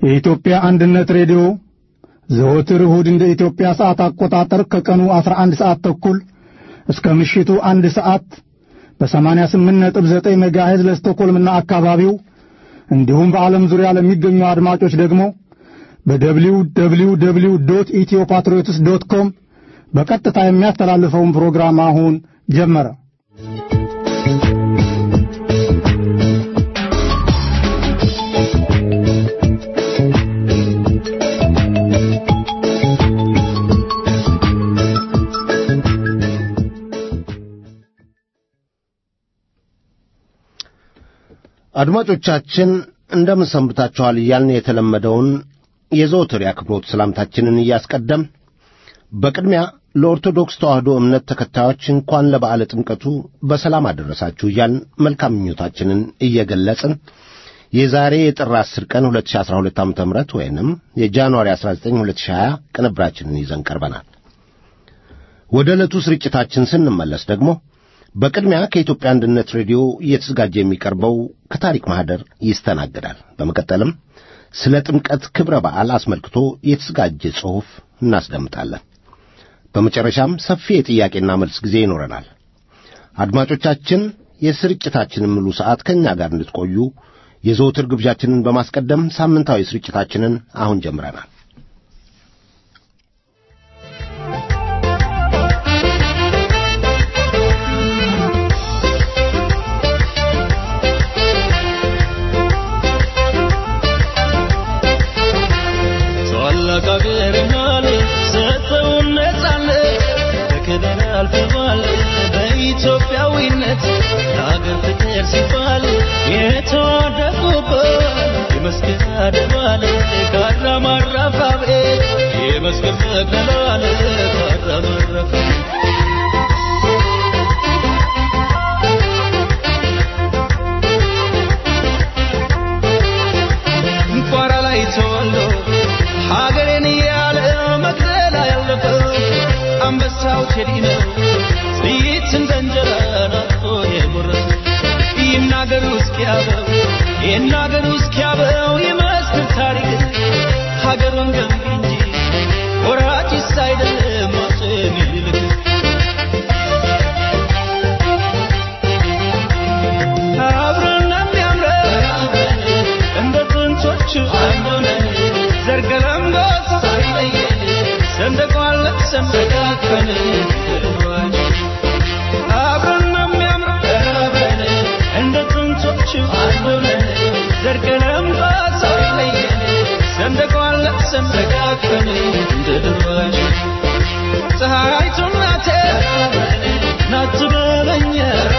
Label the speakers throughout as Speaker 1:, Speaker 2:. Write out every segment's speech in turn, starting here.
Speaker 1: የኢትዮጵያ አንድነት ሬዲዮ ዘወትር እሁድ እንደ ኢትዮጵያ ሰዓት አቆጣጠር ከቀኑ 11 ሰዓት ተኩል እስከ ምሽቱ አንድ ሰዓት በ88.9 ሜጋሄዝ ለስቶኮልምና አካባቢው እንዲሁም በዓለም ዙሪያ ለሚገኙ አድማጮች ደግሞ በደብሊው ደብሊው ደብሊው ዶት ኢትዮ ፓትሪዮትስ ዶት ኮም በቀጥታ የሚያስተላልፈውን ፕሮግራም አሁን ጀመረ።
Speaker 2: አድማጮቻችን እንደምን ሰንብታችኋል እያልን የተለመደውን የዘወትር የአክብሮት ሰላምታችንን እያስቀደም በቅድሚያ ለኦርቶዶክስ ተዋሕዶ እምነት ተከታዮች እንኳን ለበዓለ ጥምቀቱ በሰላም አደረሳችሁ እያልን መልካም ምኞታችንን እየገለጽን የዛሬ የጥር 10 ቀን 2012 ዓ ም ወይንም የጃንዋሪ 19 2020 ቅንብራችንን ይዘን ቀርበናል። ወደ ዕለቱ ስርጭታችን ስንመለስ ደግሞ በቅድሚያ ከኢትዮጵያ አንድነት ሬዲዮ እየተዘጋጀ የሚቀርበው ከታሪክ ማኅደር ይስተናግዳል። በመቀጠልም ስለ ጥምቀት ክብረ በዓል አስመልክቶ የተዘጋጀ ጽሑፍ እናስደምጣለን። በመጨረሻም ሰፊ የጥያቄና መልስ ጊዜ ይኖረናል። አድማጮቻችን የስርጭታችንን ሙሉ ሰዓት ከእኛ ጋር እንድትቆዩ የዘውትር ግብዣችንን በማስቀደም ሳምንታዊ ስርጭታችንን አሁን ጀምረናል።
Speaker 3: በኢትዮጵያዊነት ለአገር ፍቅር ሲባል የተዋደቁበት የመስቀል አደባባይ ካራ ማራፋ ቤት የመስቀል መቅደላል ካራ ማራፋ ቋራ ላይ ተወልዶ ሀገሬን እያለ መቅደላ ያለፈው አንበሳው ቴዲ ነው ጥይት እንደ እንጀራ ናፍቆ የጎረሰ ይናገሩ እስኪያበው ይናገሩ እስኪያበው ይመስክር ታሪክ ሀገሩን ገንቢ እንጂ ወራጭስ አይደለም አፄ ምኒልክ አብረን የሚያምረን እንደ ጥንቶቹ አንድ ሆነን ዘርገለምጎስ ሳይለየን ሰንደቋን ለብሰን ተቃቅፈን አብረን የሚያምረን እንደ ጥንቶቹ አንድ ሆነን ዘርገለምጎስ ሳይለየን ሰንደቋን ለብሰን ተቃቅፈን እንደ ድሯችን ፀሐይቱ እናቴ ናት በለኝ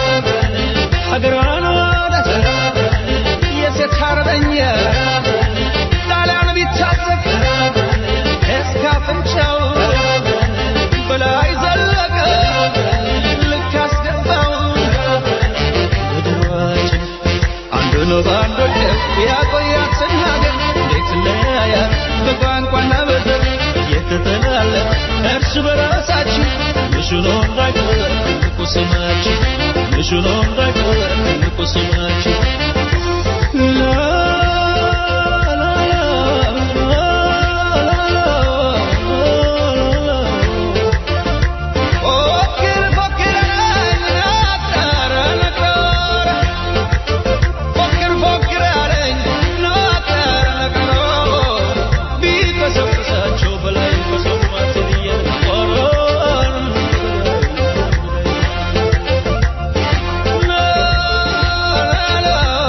Speaker 3: ሀገሯን ወዳት የሴት አርበኛ ጣሊያን ቢታጠቅ እስከ አፍንጫው በላይ ዘለቀ ልክ አስገባው ምድራችን አንዱ ነው በአንዱ ያቆያትን ሀገር እንዴት እንደያያት በቋንቋና በዘር እየተተላለፍ እርስ በራሳችን ምሽኖ እንዳይቀር ትልቁ ስማችን ምሽኖ እንዳይቀር ትልቁ ስማችን la la la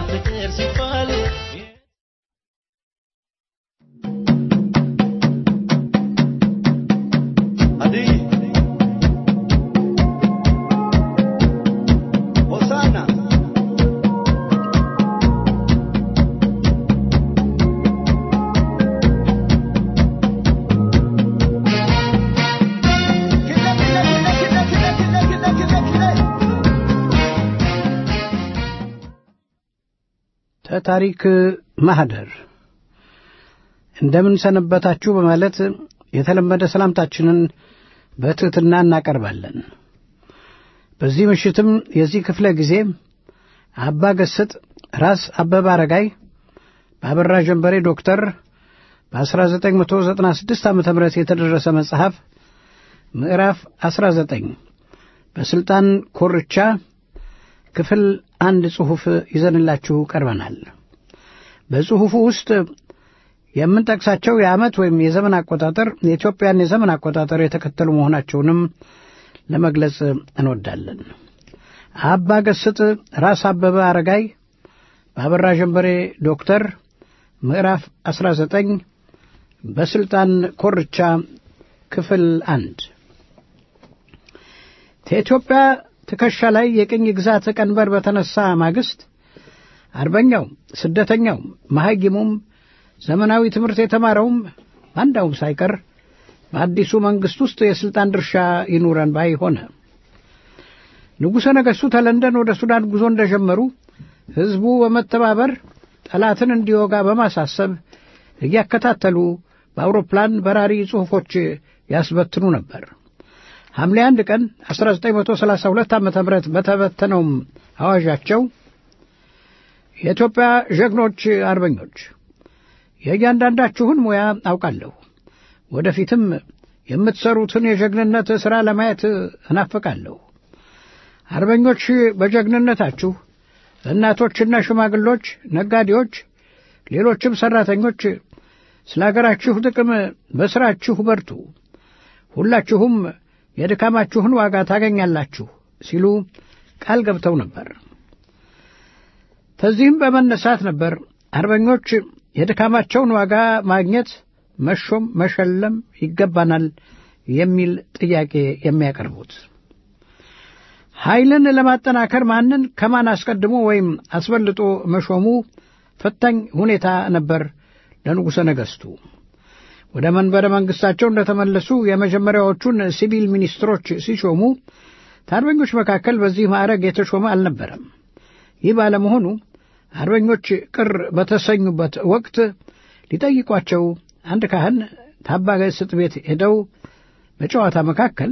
Speaker 3: ፍቅር ሲባል
Speaker 4: Adi. Hosanna. Kile, kile, kile, kile, kile, kile, kile, kile, kile.
Speaker 5: ተታሪክ ማህደር እንደምን ሰነበታችሁ በማለት የተለመደ ሰላምታችንን በትሕትና እናቀርባለን። በዚህ ምሽትም የዚህ ክፍለ ጊዜ አባ ገስጥ ራስ አበበ አረጋይ በአበራ ጀንበሬ ዶክተር በ1996 ዓ ም የተደረሰ መጽሐፍ ምዕራፍ 19 በሥልጣን ኮርቻ ክፍል አንድ ጽሑፍ ይዘንላችሁ ቀርበናል። በጽሑፉ ውስጥ የምንጠቅሳቸው የዓመት ወይም የዘመን አቆጣጠር የኢትዮጵያን የዘመን አቆጣጠር የተከተሉ መሆናቸውንም ለመግለጽ እንወዳለን። አባ ገስጥ ራስ አበበ አረጋይ በአበራ ጀንበሬ ዶክተር ምዕራፍ 19 በሥልጣን ኮርቻ ክፍል አንድ ከኢትዮጵያ ትከሻ ላይ የቅኝ ግዛት ቀንበር በተነሳ ማግስት አርበኛው፣ ስደተኛው፣ መሐይሙም ዘመናዊ ትምህርት የተማረውም ባንዳውም ሳይቀር በአዲሱ መንግሥት ውስጥ የሥልጣን ድርሻ ይኑረን ባይ ሆነ። ንጉሠ ነገሥቱ ተለንደን ወደ ሱዳን ጉዞ እንደጀመሩ ሕዝቡ በመተባበር ጠላትን እንዲወጋ በማሳሰብ እያከታተሉ በአውሮፕላን በራሪ ጽሑፎች ያስበትኑ ነበር። ሐምሌ አንድ ቀን 1932 ዓ ም በተበተነውም አዋዣቸው የኢትዮጵያ ጀግኖች አርበኞች የእያንዳንዳችሁን ሙያ አውቃለሁ። ወደፊትም የምትሠሩትን የጀግንነት ሥራ ለማየት እናፍቃለሁ። አርበኞች በጀግንነታችሁ እናቶችና ሽማግሎች፣ ነጋዴዎች፣ ሌሎችም ሠራተኞች ስለ አገራችሁ ጥቅም በሥራችሁ በርቱ፣ ሁላችሁም የድካማችሁን ዋጋ ታገኛላችሁ ሲሉ ቃል ገብተው ነበር። ከዚህም በመነሳት ነበር አርበኞች የድካማቸውን ዋጋ ማግኘት፣ መሾም፣ መሸለም ይገባናል የሚል ጥያቄ የሚያቀርቡት። ኃይልን ለማጠናከር ማንን ከማን አስቀድሞ ወይም አስበልጦ መሾሙ ፈታኝ ሁኔታ ነበር ለንጉሠ ነገሥቱ። ወደ መንበረ መንግሥታቸው እንደተመለሱ የመጀመሪያዎቹን ሲቪል ሚኒስትሮች ሲሾሙ ከአርበኞች መካከል በዚህ ማዕረግ የተሾመ አልነበረም። ይህ ባለመሆኑ አርበኞች ቅር በተሰኙበት ወቅት ሊጠይቋቸው አንድ ካህን ታባ ገስጥ ቤት ሄደው በጨዋታ መካከል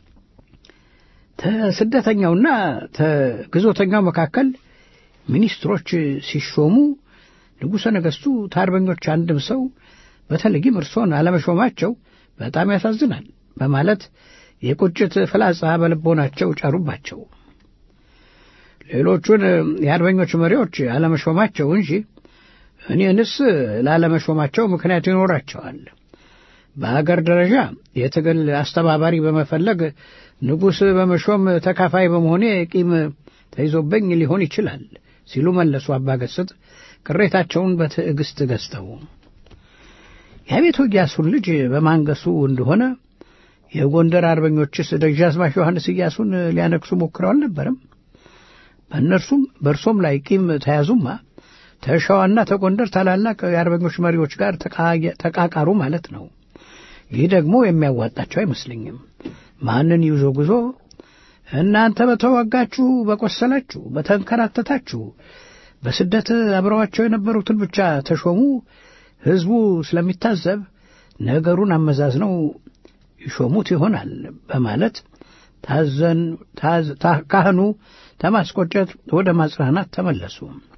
Speaker 5: ተስደተኛውና ተግዞተኛው መካከል ሚኒስትሮች ሲሾሙ ንጉሠ ነገሥቱ ከአርበኞች አንድም ሰው በተለይም እርሶን አለመሾማቸው በጣም ያሳዝናል በማለት የቁጭት ፍላጻ በልቦናቸው ጫሩባቸው። ሌሎቹን የአርበኞች መሪዎች አለመሾማቸው እንጂ እኔንስ ላለመሾማቸው ምክንያት ይኖራቸዋል። በአገር ደረጃ የትግል አስተባባሪ በመፈለግ ንጉሥ በመሾም ተካፋይ በመሆኔ ቂም ተይዞብኝ ሊሆን ይችላል ሲሉ መለሱ አባገስጥ ቅሬታቸውን በትዕግሥት ገዝተው። የአቤቱ ኢያሱን ልጅ በማንገሱ እንደሆነ የጎንደር አርበኞችስ ደጃዝማች ዮሐንስ ኢያሱን ሊያነግሱ ሞክረው አልነበረም? በእነርሱም በእርሶም ላይ ቂም ተያዙማ ተሸዋና ተጎንደር ታላላቅ የአርበኞች መሪዎች ጋር ተቃቃሩ ማለት ነው። ይህ ደግሞ የሚያዋጣቸው አይመስለኝም። ማንን ይዞ ጉዞ እናንተ በተዋጋችሁ፣ በቆሰላችሁ፣ በተንከራተታችሁ በስደት አብረዋቸው የነበሩትን ብቻ ተሾሙ። ሕዝቡ ስለሚታዘብ ነገሩን አመዛዝነው ይሾሙት ይሆናል በማለት ታዘን ካህኑ ተማስቆጨት ወደ ማጽናናት ተመለሱ።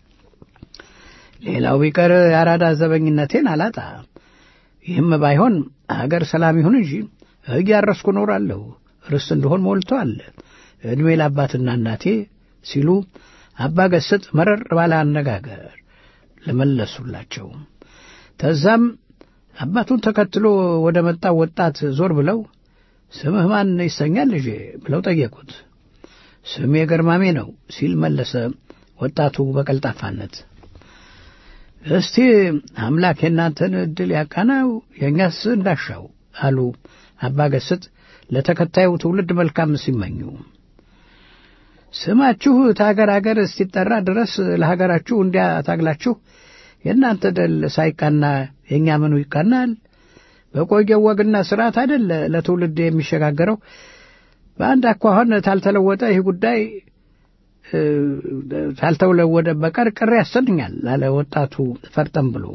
Speaker 5: ሌላው ቢቀር የአራዳ ዘበኝነቴን አላጣ። ይህም ባይሆን አገር ሰላም ይሁን እንጂ እያረስኩ እኖራለሁ፣ ርስት እንደሆን ሞልተዋል። ዕድሜ ለአባትና እናቴ ሲሉ አባ ገስጥ መረር ባለ አነጋገር ለመለሱላቸው። ተዛም አባቱን ተከትሎ ወደ መጣው ወጣት ዞር ብለው ስምህ ማን ይሰኛል ልጄ ብለው ጠየቁት። ስሜ ገርማሜ ነው ሲል መለሰ ወጣቱ በቀልጣፋነት እስቲ አምላክ የእናንተን ዕድል ያቃናው የእኛስ እንዳሻው አሉ አባ ገስጥ ለተከታዩ ትውልድ መልካም ሲመኙ። ስማችሁ ታገር አገር እስቲጠራ ድረስ ለሀገራችሁ እንዲያ ታግላችሁ የእናንተ ደል ሳይቃና የእኛ ምኑ ይቃናል? በቆየው ወግና ስርዓት አይደለ ለትውልድ የሚሸጋገረው። በአንድ አኳኋን ታልተለወጠ ይህ ጉዳይ ታልተለወደ በቀር ቅር ያሰኛል አለ ወጣቱ ፈርጠም ብሎ።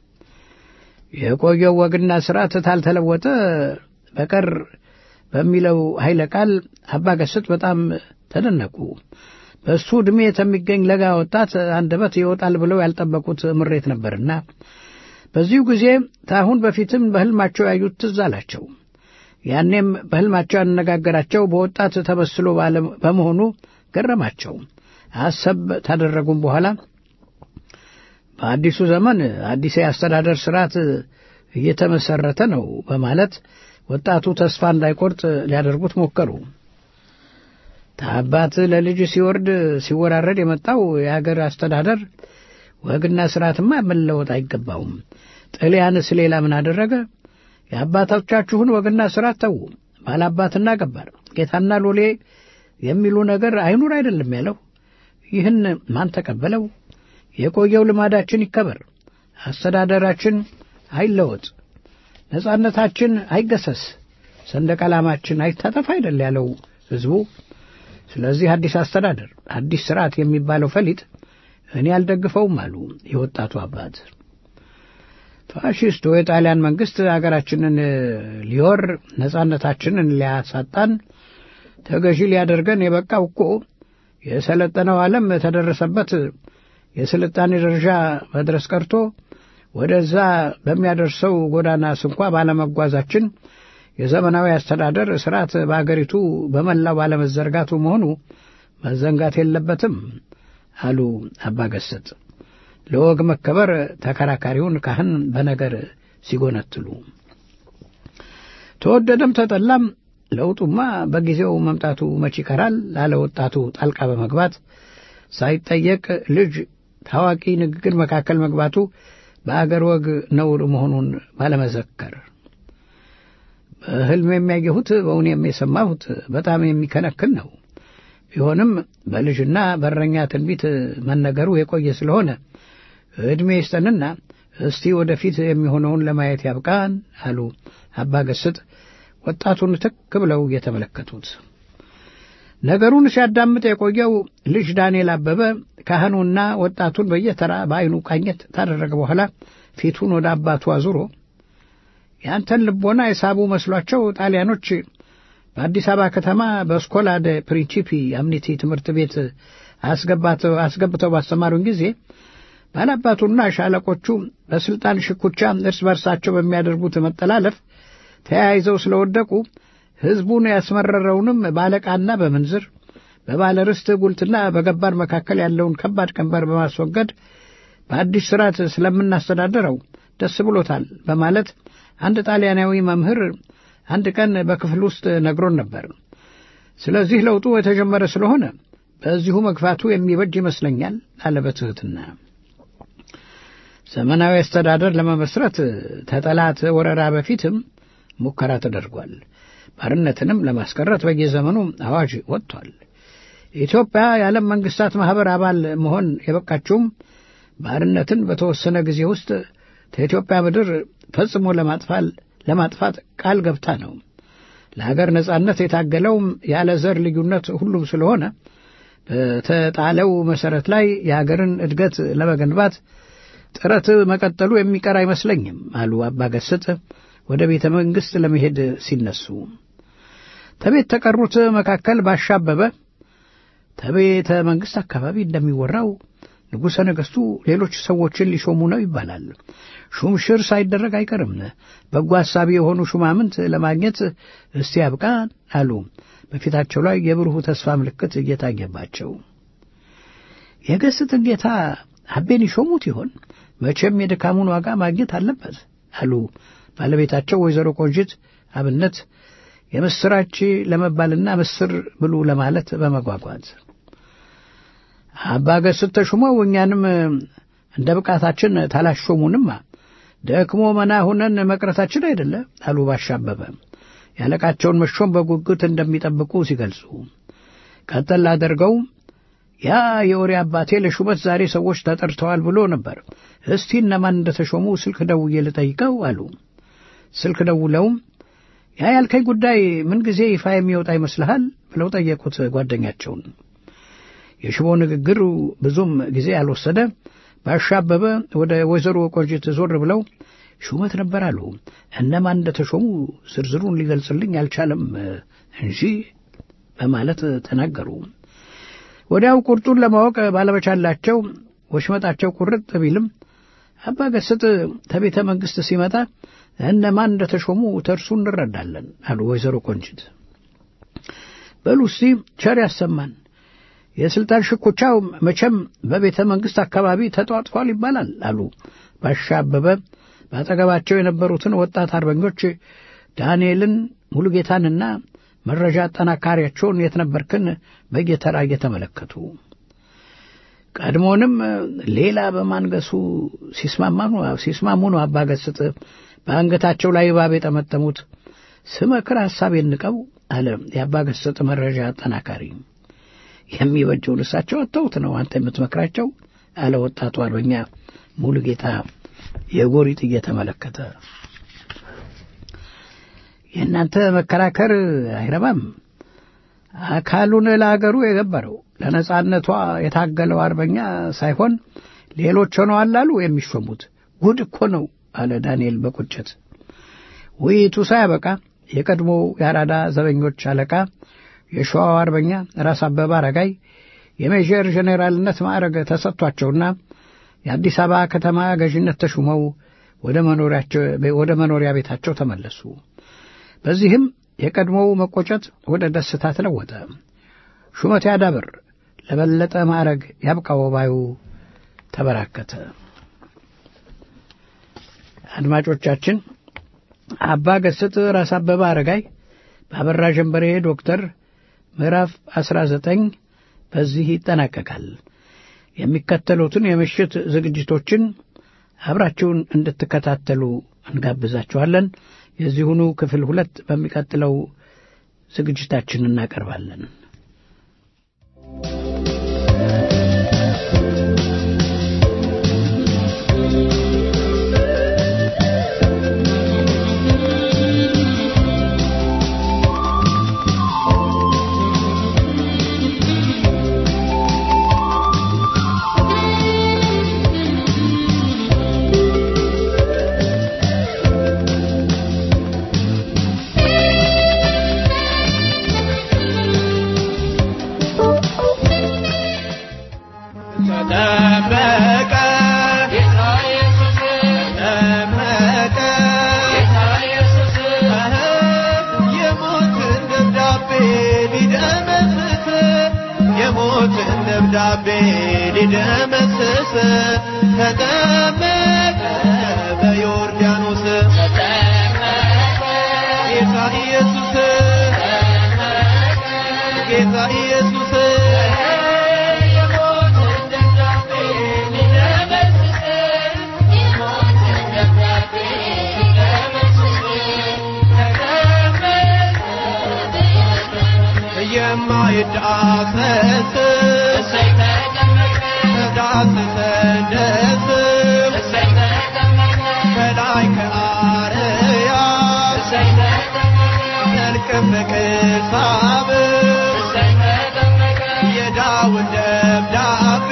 Speaker 5: የቆየው ወግና ስርዓት ታልተለወጠ በቀር በሚለው ኃይለ ቃል አባ ገስጥ በጣም ተደነቁ። በእሱ ዕድሜ የሚገኝ ለጋ ወጣት አንደበት ይወጣል ብለው ያልጠበቁት ምሬት ነበርና በዚሁ ጊዜ ታሁን በፊትም በሕልማቸው ያዩት ትዝ አላቸው። ያኔም በሕልማቸው ያነጋገራቸው በወጣት ተመስሎ በመሆኑ ገረማቸው። አሰብ ታደረጉም በኋላ በአዲሱ ዘመን አዲስ የአስተዳደር ስርዓት እየተመሰረተ ነው በማለት ወጣቱ ተስፋ እንዳይቆርጥ ሊያደርጉት ሞከሩ። ከአባት ለልጅ ሲወርድ ሲወራረድ የመጣው የአገር አስተዳደር ወግና ስርዓትማ መለወጥ አይገባውም። ጥልያንስ ሌላ ምን አደረገ? የአባቶቻችሁን ወግና ስርዓት ተዉ። ባላባትና ገባር፣ ጌታና ሎሌ የሚሉ ነገር አይኑር አይደለም ያለው። ይህን ማን ተቀበለው? የቆየው ልማዳችን ይከበር፣ አስተዳደራችን አይለወጥ፣ ነጻነታችን አይገሰስ፣ ሰንደቅ ዓላማችን አይታጠፍ አይደል ያለው ሕዝቡ። ስለዚህ አዲስ አስተዳደር፣ አዲስ ስርዓት የሚባለው ፈሊጥ እኔ አልደግፈውም አሉ የወጣቱ አባት። ፋሺስቱ የጣሊያን መንግሥት አገራችንን ሊወር ነጻነታችንን ሊያሳጣን ተገዢ ሊያደርገን የበቃው እኮ የሰለጠነው ዓለም ተደረሰበት የስልጣኔ ደረጃ መድረስ ቀርቶ ወደዛ በሚያደርሰው ጎዳና ስንኳ ባለመጓዛችን የዘመናዊ አስተዳደር ስርዓት በአገሪቱ በመላው ባለመዘርጋቱ መሆኑ መዘንጋት የለበትም አሉ አባ ገስጥ ለወግ መከበር ተከራካሪውን ካህን በነገር ሲጎነትሉ። ተወደደም ተጠላም ለውጡማ በጊዜው መምጣቱ መች ይቀራል ላለ ወጣቱ ጣልቃ በመግባት ሳይጠየቅ ልጅ ታዋቂ ንግግር መካከል መግባቱ በአገር ወግ ነውር መሆኑን ባለመዘከር በሕልም የሚያየሁት በእውኔም የሰማሁት በጣም የሚከነክን ነው። ቢሆንም በልጅና በረኛ ትንቢት መነገሩ የቆየ ስለሆነ ዕድሜ ይስጠንና እስቲ ወደፊት የሚሆነውን ለማየት ያብቃን አሉ አባ ገስጥ ወጣቱን ትክ ብለው እየተመለከቱት። ነገሩን ሲያዳምጥ የቆየው ልጅ ዳንኤል አበበ ካህኑና ወጣቱን በየተራ በዐይኑ ቃኘት ካደረገ በኋላ ፊቱን ወደ አባቱ አዙሮ ያንተን ልቦና የሳቡ መስሏቸው ጣሊያኖች በአዲስ አበባ ከተማ በስኮላ ደ ፕሪንቺፒ አምኒቲ ትምህርት ቤት አስገብተው ባስተማሩን ጊዜ ባላባቱና ሻለቆቹ በስልጣን ሽኩቻ እርስ በርሳቸው በሚያደርጉት መጠላለፍ ተያይዘው ስለወደቁ ሕዝቡን ያስመረረውንም ባለቃና በምንዝር በባለ ርስት ጉልትና በገባር መካከል ያለውን ከባድ ቀንበር በማስወገድ በአዲስ ስርዓት ስለምናስተዳደረው ደስ ብሎታል በማለት አንድ ጣሊያናዊ መምህር አንድ ቀን በክፍል ውስጥ ነግሮን ነበር። ስለዚህ ለውጡ የተጀመረ ስለሆነ በዚሁ መግፋቱ የሚበጅ ይመስለኛል አለ በትሕትና። ዘመናዊ አስተዳደር ለመመስረት ተጠላት ወረራ በፊትም ሙከራ ተደርጓል። ባርነትንም ለማስቀረት በየዘመኑ አዋጅ ወጥቷል። ኢትዮጵያ የዓለም መንግስታት ማኅበር አባል መሆን የበቃችውም ባርነትን በተወሰነ ጊዜ ውስጥ ከኢትዮጵያ ምድር ፈጽሞ ለማጥፋት ቃል ገብታ ነው። ለሀገር ነጻነት የታገለውም ያለ ዘር ልዩነት ሁሉም ስለሆነ በተጣለው መሠረት ላይ የሀገርን እድገት ለመገንባት ጥረት መቀጠሉ የሚቀር አይመስለኝም አሉ አባ ገስጥ ወደ ቤተ መንግሥት ለመሄድ ሲነሱ። ተቤት ተቀሩት መካከል ባሻበበ ተቤተ መንግሥት አካባቢ እንደሚወራው ንጉሠ ነገሥቱ ሌሎች ሰዎችን ሊሾሙ ነው ይባላል። ሹምሽር ሳይደረግ አይቀርም። በጎ ሐሳቢ የሆኑ ሹማምንት ለማግኘት እስቲ ያብቃን አሉ። በፊታቸው ላይ የብሩህ ተስፋ ምልክት እየታየባቸው የገስጥን ጌታ አቤን ይሾሙት ይሆን? መቼም የድካሙን ዋጋ ማግኘት አለበት አሉ ባለቤታቸው ወይዘሮ ቆንጂት አብነት የምስራች ለመባልና ምስር ብሉ ለማለት በመጓጓት አባ ገስት ተሹመው እኛንም እንደ ብቃታችን ታላሾሙንማ ደክሞ መና ሁነን መቅረታችን አይደለ አሉ ባሻ አበበ ያለቃቸውን መሾም በጉጉት እንደሚጠብቁ ሲገልጹ ቀጠል አድርገው ያ የወሬ አባቴ ለሹመት ዛሬ ሰዎች ተጠርተዋል ብሎ ነበር። እስቲ እነማን እንደተሾሙ ስልክ ደውዬ ልጠይቀው አሉ። ስልክ ደውለውም ያ ያልከኝ ጉዳይ ምን ጊዜ ይፋ የሚወጣ ይመስልሃል ብለው ጠየቁት ጓደኛቸውን። የሽቦ ንግግሩ ብዙም ጊዜ ያልወሰደ ባሻ አበበ ወደ ወይዘሮ ቆንጂት ዞር ብለው ሹመት ነበር አሉ። እነማን እንደተሾሙ ዝርዝሩን ሊገልጽልኝ አልቻለም እንጂ በማለት ተናገሩ። ወዲያው ቁርጡን ለማወቅ ባለመቻላቸው ወሽመጣቸው ቁርጥ ቢልም አባ ገስጥ ከቤተ መንግሥት ሲመጣ እነማን እንደተሾሙ ተርሱ እንረዳለን አሉ ወይዘሮ ቆንጂት። በሉ እስቲ ቸር ያሰማን። የሥልጣን ሽኩቻው መቼም በቤተ መንግሥት አካባቢ ተጧጥፏል ይባላል አሉ ባሻ አበበ በአጠገባቸው የነበሩትን ወጣት አርበኞች ዳንኤልን ሙሉጌታንና መረጃ አጠናካሪያቸውን የት ነበርክን በየተራ እየተመለከቱ ቀድሞንም ሌላ በማንገሱ ሲስማሙ ነው አባ ገስጥ በአንገታቸው ላይ እባብ የጠመጠሙት። ስመክር ሐሳቤን ንቀው አለ የአባ ገስጥ መረጃ አጠናካሪ። የሚበጀውን እሳቸው አተውት ነው አንተ የምትመክራቸው አለ ወጣቱ አርበኛ ሙሉጌታ የጎሪጥ እየተመለከተ የእናንተ መከራከር አይረባም። አካሉን ለአገሩ የገበረው ለነጻነቷ የታገለው አርበኛ ሳይሆን ሌሎች ሆነዋል አሉ የሚሾሙት። ጉድ እኮ ነው አለ ዳንኤል በቁጭት። ውይይቱ ሳያበቃ የቀድሞው የአራዳ ዘበኞች አለቃ የሸዋው አርበኛ ራስ አበበ አረጋይ የሜጀር ጄኔራልነት ማዕረግ ተሰጥቷቸውና የአዲስ አበባ ከተማ ገዥነት ተሹመው ወደ መኖሪያ ቤታቸው ተመለሱ። በዚህም የቀድሞው መቆጨት ወደ ደስታ ተለወጠ። ሹመት ያዳብር፣ ለበለጠ ማዕረግ ያብቃው ባዩ ተበራከተ። አድማጮቻችን አባ ገስጥ ራስ አበበ አረጋይ በአበራ ጀንበሬ ዶክተር ምዕራፍ 19 በዚህ ይጠናቀቃል። የሚከተሉትን የምሽት ዝግጅቶችን አብራችሁን እንድትከታተሉ እንጋብዛችኋለን። የዚሁኑ ክፍል ሁለት በሚቀጥለው ዝግጅታችን እናቀርባለን።
Speaker 3: ደብዳቤ ሊደመስስ ተጠመቀ በዮርዳኖስ ጌታ ኢየሱስ ጌታ ኢየሱስ የማይዳሰስ ተዳስሰ ከላይ ከአርያም መልክም በክሳብ የዳውን ደብዳቤ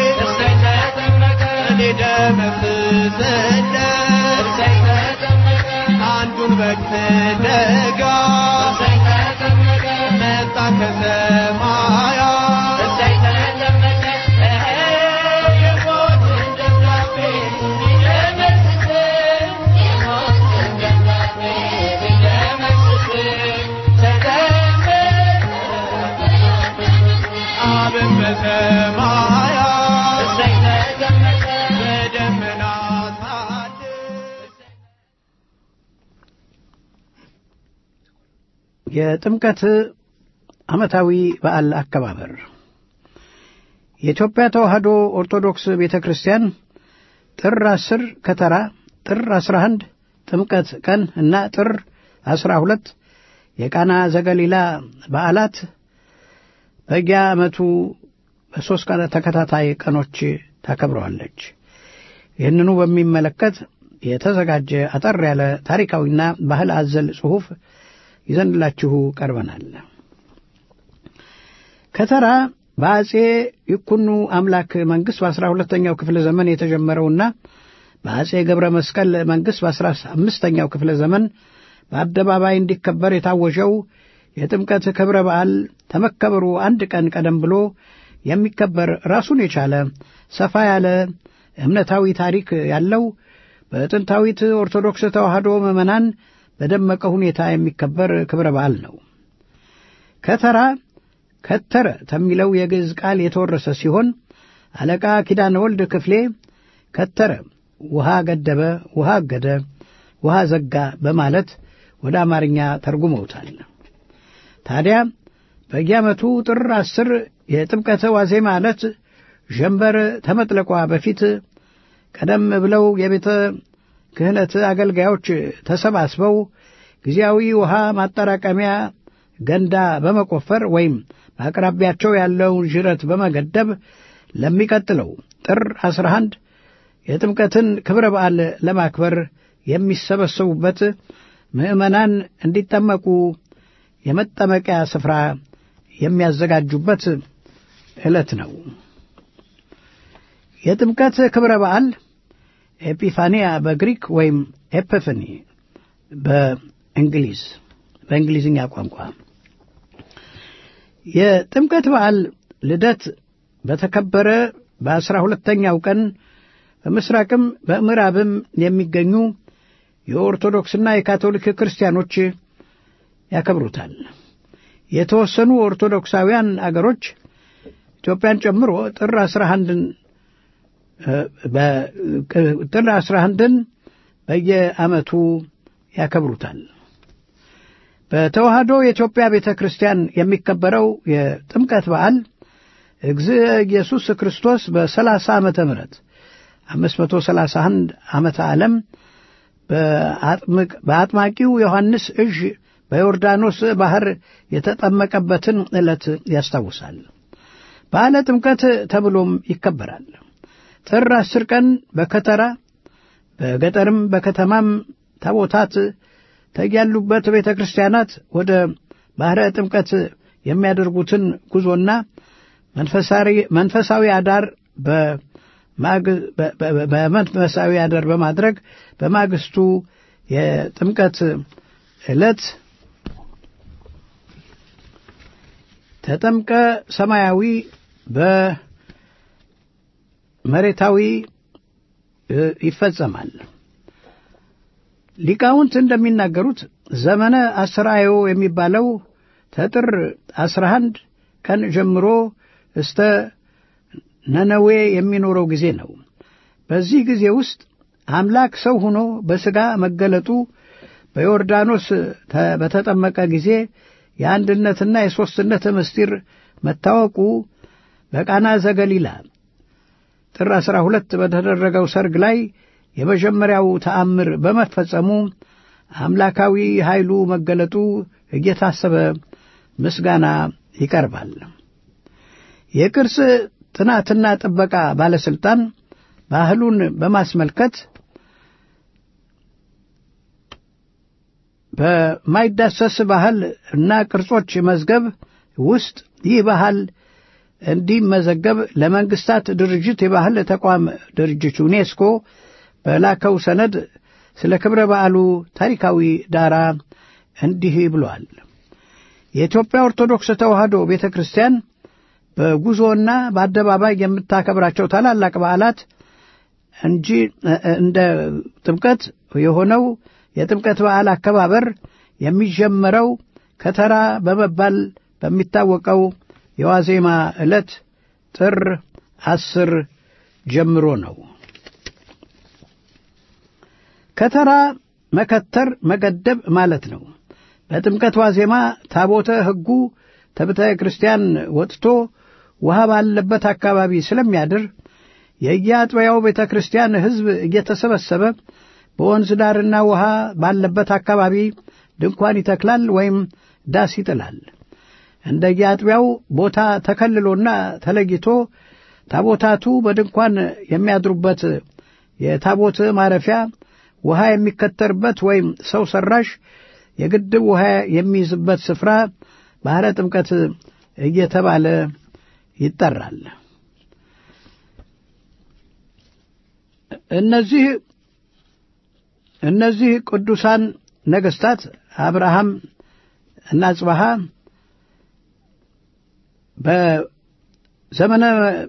Speaker 3: ሊደመስስለት አንዱን በግ ፍለጋ መጣ ከሰማያት አብን በሰማያት በደመና ሳለ
Speaker 5: የጥምቀት ዓመታዊ በዓል አከባበር የኢትዮጵያ ተዋሕዶ ኦርቶዶክስ ቤተ ክርስቲያን ጥር አስር ከተራ፣ ጥር አስራ አንድ ጥምቀት ቀን እና ጥር አስራ ሁለት የቃና ዘገሊላ በዓላት በየዓመቱ በሦስት ቀን ተከታታይ ቀኖች ታከብረዋለች። ይህንኑ በሚመለከት የተዘጋጀ አጠር ያለ ታሪካዊና ባህል አዘል ጽሑፍ ይዘንላችሁ ቀርበናል። ከተራ በአጼ ይኩኑ አምላክ መንግሥት በአስራ ሁለተኛው ክፍለ ዘመን የተጀመረውና በአጼ ገብረ መስቀል መንግሥት በአስራ አምስተኛው ክፍለ ዘመን በአደባባይ እንዲከበር የታወጀው የጥምቀት ክብረ በዓል ተመከበሩ አንድ ቀን ቀደም ብሎ የሚከበር ራሱን የቻለ ሰፋ ያለ እምነታዊ ታሪክ ያለው በጥንታዊት ኦርቶዶክስ ተዋሕዶ ምዕመናን በደመቀ ሁኔታ የሚከበር ክብረ በዓል ነው። ከተራ ከተረ ከሚለው የግዕዝ ቃል የተወረሰ ሲሆን አለቃ ኪዳነ ወልድ ክፍሌ ከተረ ውሃ ገደበ፣ ውሃ አገደ፣ ውሃ ዘጋ በማለት ወደ አማርኛ ተርጉመውታል። ታዲያ በየዓመቱ ጥር አስር የጥምቀተ ዋዜማ ዕለት ዠንበር ተመጥለቋ በፊት ቀደም ብለው የቤተ ክህነት አገልጋዮች ተሰባስበው ጊዜያዊ ውሃ ማጠራቀሚያ ገንዳ በመቆፈር ወይም በአቅራቢያቸው ያለውን ዥረት በመገደብ ለሚቀጥለው ጥር 11 የጥምቀትን ክብረ በዓል ለማክበር የሚሰበሰቡበት ምዕመናን እንዲጠመቁ የመጠመቂያ ስፍራ የሚያዘጋጁበት ዕለት ነው። የጥምቀት ክብረ በዓል ኤጲፋኒያ በግሪክ ወይም ኤፒፋኒ በእንግሊዝ በእንግሊዝኛ ቋንቋ የጥምቀት በዓል ልደት በተከበረ በአስራ ሁለተኛው ቀን በምስራቅም በምዕራብም የሚገኙ የኦርቶዶክስና የካቶሊክ ክርስቲያኖች ያከብሩታል። የተወሰኑ ኦርቶዶክሳውያን አገሮች ኢትዮጵያን ጨምሮ ጥር አስራ አንድን ጥር አስራ አንድን በየዓመቱ ያከብሩታል። በተዋሕዶ የኢትዮጵያ ቤተ ክርስቲያን የሚከበረው የጥምቀት በዓል እግዚእ ኢየሱስ ክርስቶስ በሰላሳ ዓመተ ምህረት አምስት መቶ ሰላሳ አንድ ዓመተ ዓለም በአጥማቂው ዮሐንስ እዥ በዮርዳኖስ ባሕር የተጠመቀበትን ዕለት ያስታውሳል። በዓለ ጥምቀት ተብሎም ይከበራል። ጥር አስር ቀን በከተራ በገጠርም በከተማም ታቦታት ተያሉበት ቤተ ክርስቲያናት ወደ ባሕረ ጥምቀት የሚያደርጉትን ጉዞና መንፈሳዊ አዳር በመንፈሳዊ አዳር በማድረግ በማግስቱ የጥምቀት ዕለት ተጠምቀ ሰማያዊ በመሬታዊ ይፈጸማል። ሊቃውንት እንደሚናገሩት ዘመነ አስራዮ የሚባለው ተጥር አስራ አንድ ቀን ጀምሮ እስተ ነነዌ የሚኖረው ጊዜ ነው። በዚህ ጊዜ ውስጥ አምላክ ሰው ሆኖ በሥጋ መገለጡ በዮርዳኖስ በተጠመቀ ጊዜ የአንድነትና የሦስትነት ምስጢር መታወቁ በቃና ዘገሊላ ጥር አሥራ ሁለት በተደረገው ሰርግ ላይ የመጀመሪያው ተአምር በመፈጸሙ አምላካዊ ኃይሉ መገለጡ እየታሰበ ምስጋና ይቀርባል። የቅርስ ጥናትና ጥበቃ ባለሥልጣን ባህሉን በማስመልከት በማይዳሰስ ባህል እና ቅርጾች መዝገብ ውስጥ ይህ ባህል እንዲመዘገብ ለመንግስታት ድርጅት የባህል ተቋም ድርጅት ዩኔስኮ በላከው ሰነድ ስለ ክብረ በዓሉ ታሪካዊ ዳራ እንዲህ ብሏል። የኢትዮጵያ ኦርቶዶክስ ተዋሕዶ ቤተ ክርስቲያን በጉዞና በአደባባይ የምታከብራቸው ታላላቅ በዓላት እንጂ እንደ ጥምቀት የሆነው የጥምቀት በዓል አከባበር የሚጀመረው ከተራ በመባል በሚታወቀው የዋዜማ ዕለት ጥር አስር ጀምሮ ነው። ከተራ መከተር መገደብ ማለት ነው። በጥምቀት ዋዜማ ታቦተ ሕጉ ከቤተ ክርስቲያን ወጥቶ ውሃ ባለበት አካባቢ ስለሚያድር የየአጥቢያው ቤተ ክርስቲያን ሕዝብ እየተሰበሰበ በወንዝ ዳርና ውሃ ባለበት አካባቢ ድንኳን ይተክላል ወይም ዳስ ይጥላል። እንደየአጥቢያው ቦታ ተከልሎና ተለይቶ ታቦታቱ በድንኳን የሚያድሩበት የታቦት ማረፊያ ውሃ የሚከተርበት ወይም ሰው ሰራሽ የግድብ ውሃ የሚይዝበት ስፍራ ባሕረ ጥምቀት እየተባለ ይጠራል። እነዚህ እነዚህ ቅዱሳን ነገሥታት አብርሃም እና አጽባሃ በዘመነ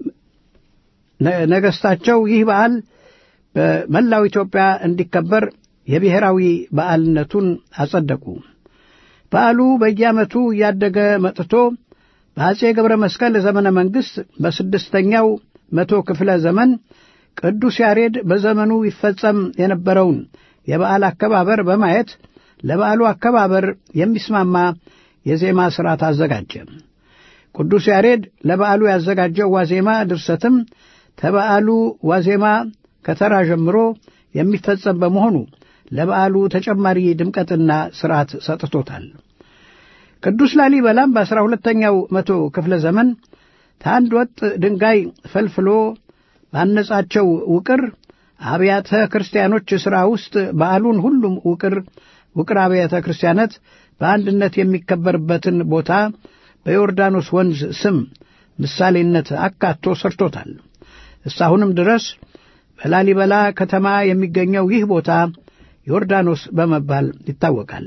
Speaker 5: ነገሥታቸው ይህ በዓል በመላው ኢትዮጵያ እንዲከበር የብሔራዊ በዓልነቱን አጸደቁ። በዓሉ በየዓመቱ እያደገ መጥቶ በአጼ ገብረ መስቀል ዘመነ መንግሥት በስድስተኛው መቶ ክፍለ ዘመን ቅዱስ ያሬድ በዘመኑ ይፈጸም የነበረውን የበዓል አከባበር በማየት ለበዓሉ አከባበር የሚስማማ የዜማ ሥርዓት አዘጋጀ። ቅዱስ ያሬድ ለበዓሉ ያዘጋጀው ዋዜማ ድርሰትም ተበዓሉ ዋዜማ ከተራ ጀምሮ የሚፈጸም በመሆኑ ለበዓሉ ተጨማሪ ድምቀትና ሥርዓት ሰጥቶታል። ቅዱስ ላሊበላም በአሥራ ሁለተኛው መቶ ክፍለ ዘመን ከአንድ ወጥ ድንጋይ ፈልፍሎ ባነጻቸው ውቅር አብያተ ክርስቲያኖች ሥራ ውስጥ በዓሉን ሁሉም ውቅር ውቅር አብያተ ክርስቲያናት በአንድነት የሚከበርበትን ቦታ በዮርዳኖስ ወንዝ ስም ምሳሌነት አካቶ ሰርቶታል። እስካሁንም ድረስ በላሊበላ ከተማ የሚገኘው ይህ ቦታ ዮርዳኖስ በመባል ይታወቃል።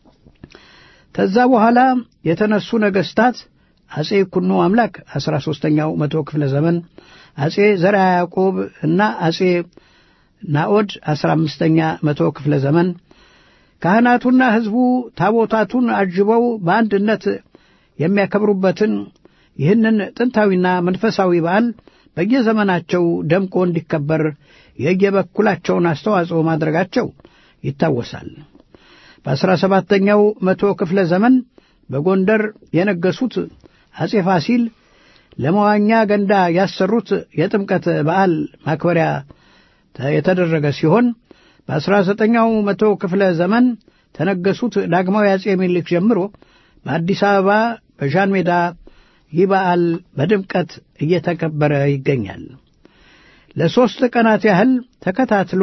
Speaker 5: ከዛ በኋላ የተነሱ ነገሥታት አጼ ኩኑ አምላክ አሥራ ሦስተኛው መቶ ክፍለ ዘመን፣ አጼ ዘርዓ ያዕቆብ እና አጼ ናኦድ አሥራ አምስተኛ መቶ ክፍለ ዘመን ካህናቱና ሕዝቡ ታቦታቱን አጅበው በአንድነት የሚያከብሩበትን ይህንን ጥንታዊና መንፈሳዊ በዓል በየዘመናቸው ደምቆ እንዲከበር የየበኩላቸውን አስተዋጽኦ ማድረጋቸው ይታወሳል። በአሥራ ሰባተኛው መቶ ክፍለ ዘመን በጎንደር የነገሱት አጼ ፋሲል ለመዋኛ ገንዳ ያሰሩት የጥምቀት በዓል ማክበሪያ የተደረገ ሲሆን በአሥራ ዘጠኛው መቶ ክፍለ ዘመን ተነገሱት ዳግማዊ አጼ ምኒልክ ጀምሮ በአዲስ አበባ በዣን ሜዳ ይህ በዓል በድምቀት እየተከበረ ይገኛል። ለሦስት ቀናት ያህል ተከታትሎ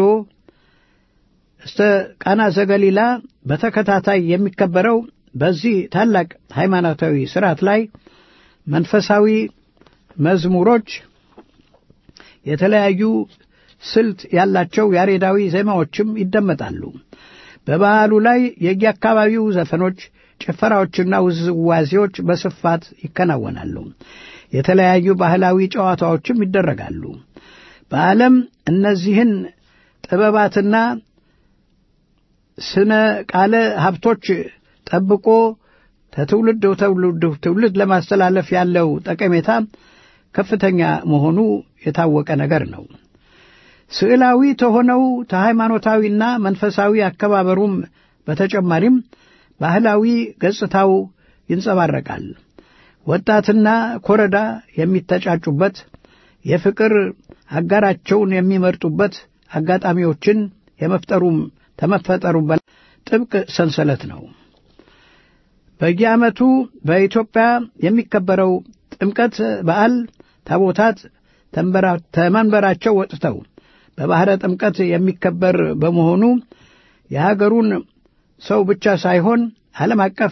Speaker 5: እስተ ቃና ዘገሊላ በተከታታይ የሚከበረው በዚህ ታላቅ ሃይማኖታዊ ሥርዓት ላይ መንፈሳዊ መዝሙሮች፣ የተለያዩ ስልት ያላቸው ያሬዳዊ ዜማዎችም ይደመጣሉ። በበዓሉ ላይ የየአካባቢው ዘፈኖች፣ ጭፈራዎችና ውዝዋዜዎች በስፋት ይከናወናሉ። የተለያዩ ባህላዊ ጨዋታዎችም ይደረጋሉ። በዓለም እነዚህን ጥበባትና ስነ ቃለ ሀብቶች ጠብቆ ከትውልድ ትውልድ ትውልድ ለማስተላለፍ ያለው ጠቀሜታ ከፍተኛ መሆኑ የታወቀ ነገር ነው። ስዕላዊ ተሆነው ተሃይማኖታዊና መንፈሳዊ አከባበሩም በተጨማሪም ባህላዊ ገጽታው ይንጸባረቃል። ወጣትና ኮረዳ የሚተጫጩበት፣ የፍቅር አጋራቸውን የሚመርጡበት አጋጣሚዎችን የመፍጠሩም ተመፈጠሩም በላይ ጥብቅ ሰንሰለት ነው። በየዓመቱ በኢትዮጵያ የሚከበረው ጥምቀት በዓል ታቦታት ተመንበራቸው ወጥተው በባሕረ ጥምቀት የሚከበር በመሆኑ የሀገሩን ሰው ብቻ ሳይሆን ዓለም አቀፍ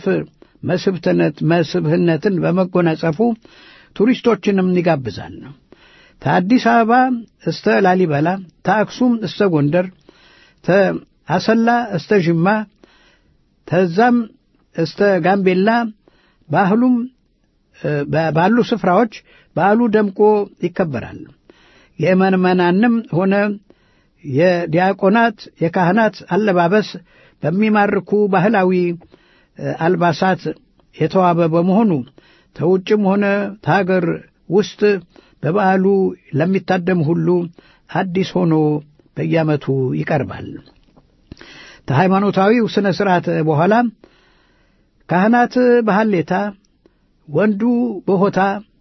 Speaker 5: መስህብነትን በመጎናጸፉ ቱሪስቶችንም ይጋብዛል። ከአዲስ አበባ እስተ ላሊበላ፣ ተአክሱም እስተ ጎንደር፣ ተአሰላ እስተ ዥማ፣ ተዛም እስተ ጋምቤላ ባህሉም ባሉ ስፍራዎች በዓሉ ደምቆ ይከበራል። የምዕመናንም ሆነ የዲያቆናት የካህናት አለባበስ በሚማርኩ ባህላዊ አልባሳት የተዋበ በመሆኑ ተውጭም ሆነ ተሀገር ውስጥ በበዓሉ ለሚታደም ሁሉ አዲስ ሆኖ በየዓመቱ ይቀርባል። ከሃይማኖታዊው ሥነ ሥርዓት በኋላ ካህናት በሐሌታ፣ ወንዱ በሆታ፣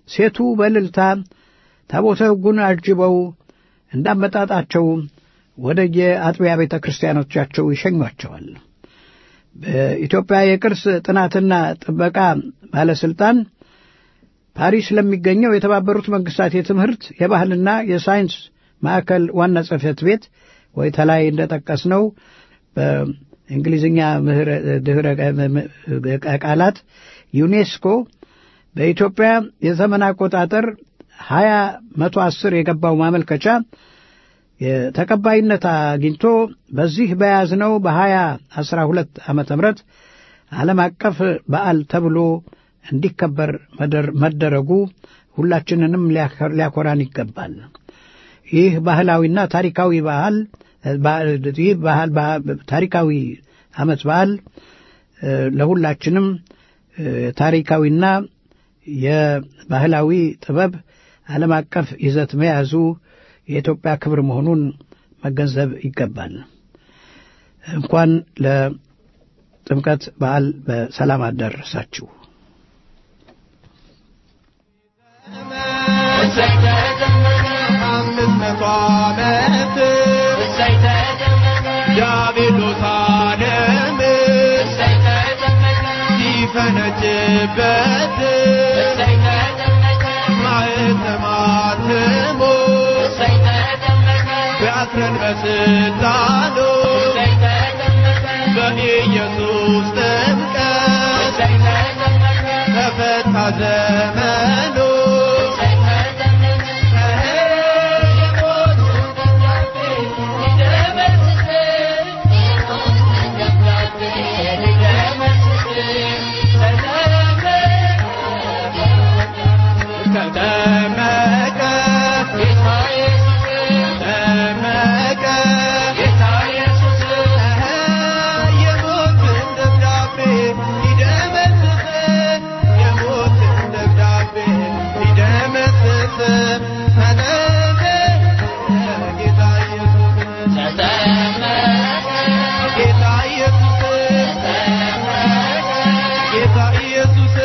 Speaker 5: ሴቱ በእልልታ ታቦተ ሕጉን አጅበው እንዳመጣጣቸው ወደ የአጥቢያ ቤተ ክርስቲያኖቻቸው ይሸኟቸዋል። በኢትዮጵያ የቅርስ ጥናትና ጥበቃ ባለሥልጣን ፓሪስ ለሚገኘው የተባበሩት መንግሥታት የትምህርት የባህልና የሳይንስ ማዕከል ዋና ጽሕፈት ቤት ወይ ተላይ እንደጠቀስነው በእንግሊዝኛ ድኅረ ቃላት ዩኔስኮ በኢትዮጵያ የዘመን አቆጣጠር ሀያ መቶ አስር የገባው ማመልከቻ ተቀባይነት አግኝቶ በዚህ በያዝነው በሀያ አስራ ሁለት ዓመተ ምህረት ዓለም አቀፍ በዓል ተብሎ እንዲከበር መደረጉ ሁላችንንም ሊያኮራን ይገባል። ይህ ባህላዊና ታሪካዊ በዓል ይህ ባህል ታሪካዊ ዓመት በዓል ለሁላችንም ታሪካዊና የባህላዊ ጥበብ ዓለም አቀፍ ይዘት መያዙ የኢትዮጵያ ክብር መሆኑን መገንዘብ ይገባል። እንኳን ለጥምቀት በዓል በሰላም አደረሳችሁ።
Speaker 3: አምስት መቶ ዓመት ዲያብሎስ ዓለም ሲፈነጭበት ማዕተማትሞ ቢያስረን በስልጣኑ በኢየሱስ ጥምቀት ተፈታ ዘመኑ ተጠመቀ ተጠመቀ የሞትን ደብዳቤ ሊደመስስ የሞትን ደብዳቤ ሊደመስስ ተጠመቀ ጌታ ኢየሱስ ጌታ ኢየሱስ ጌታ ኢየሱስ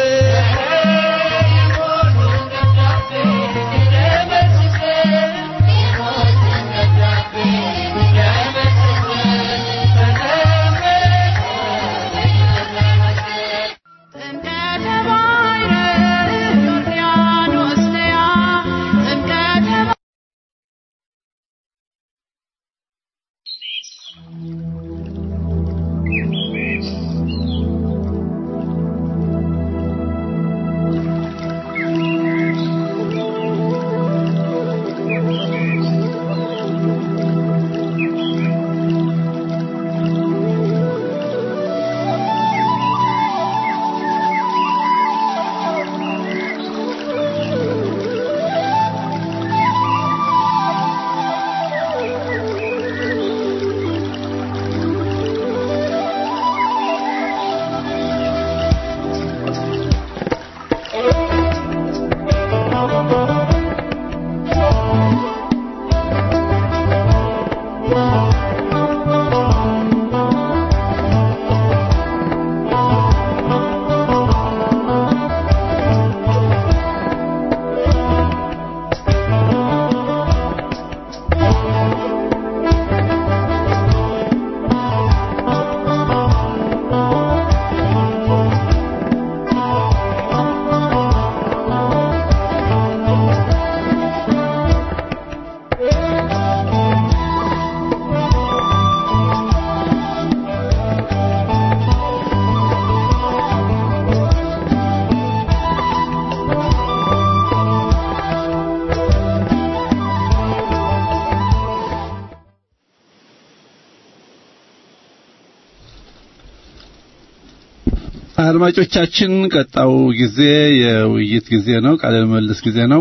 Speaker 6: አድማጮቻችን ቀጣው ጊዜ የውይይት ጊዜ ነው፣ ቃለ ምልልስ ጊዜ ነው።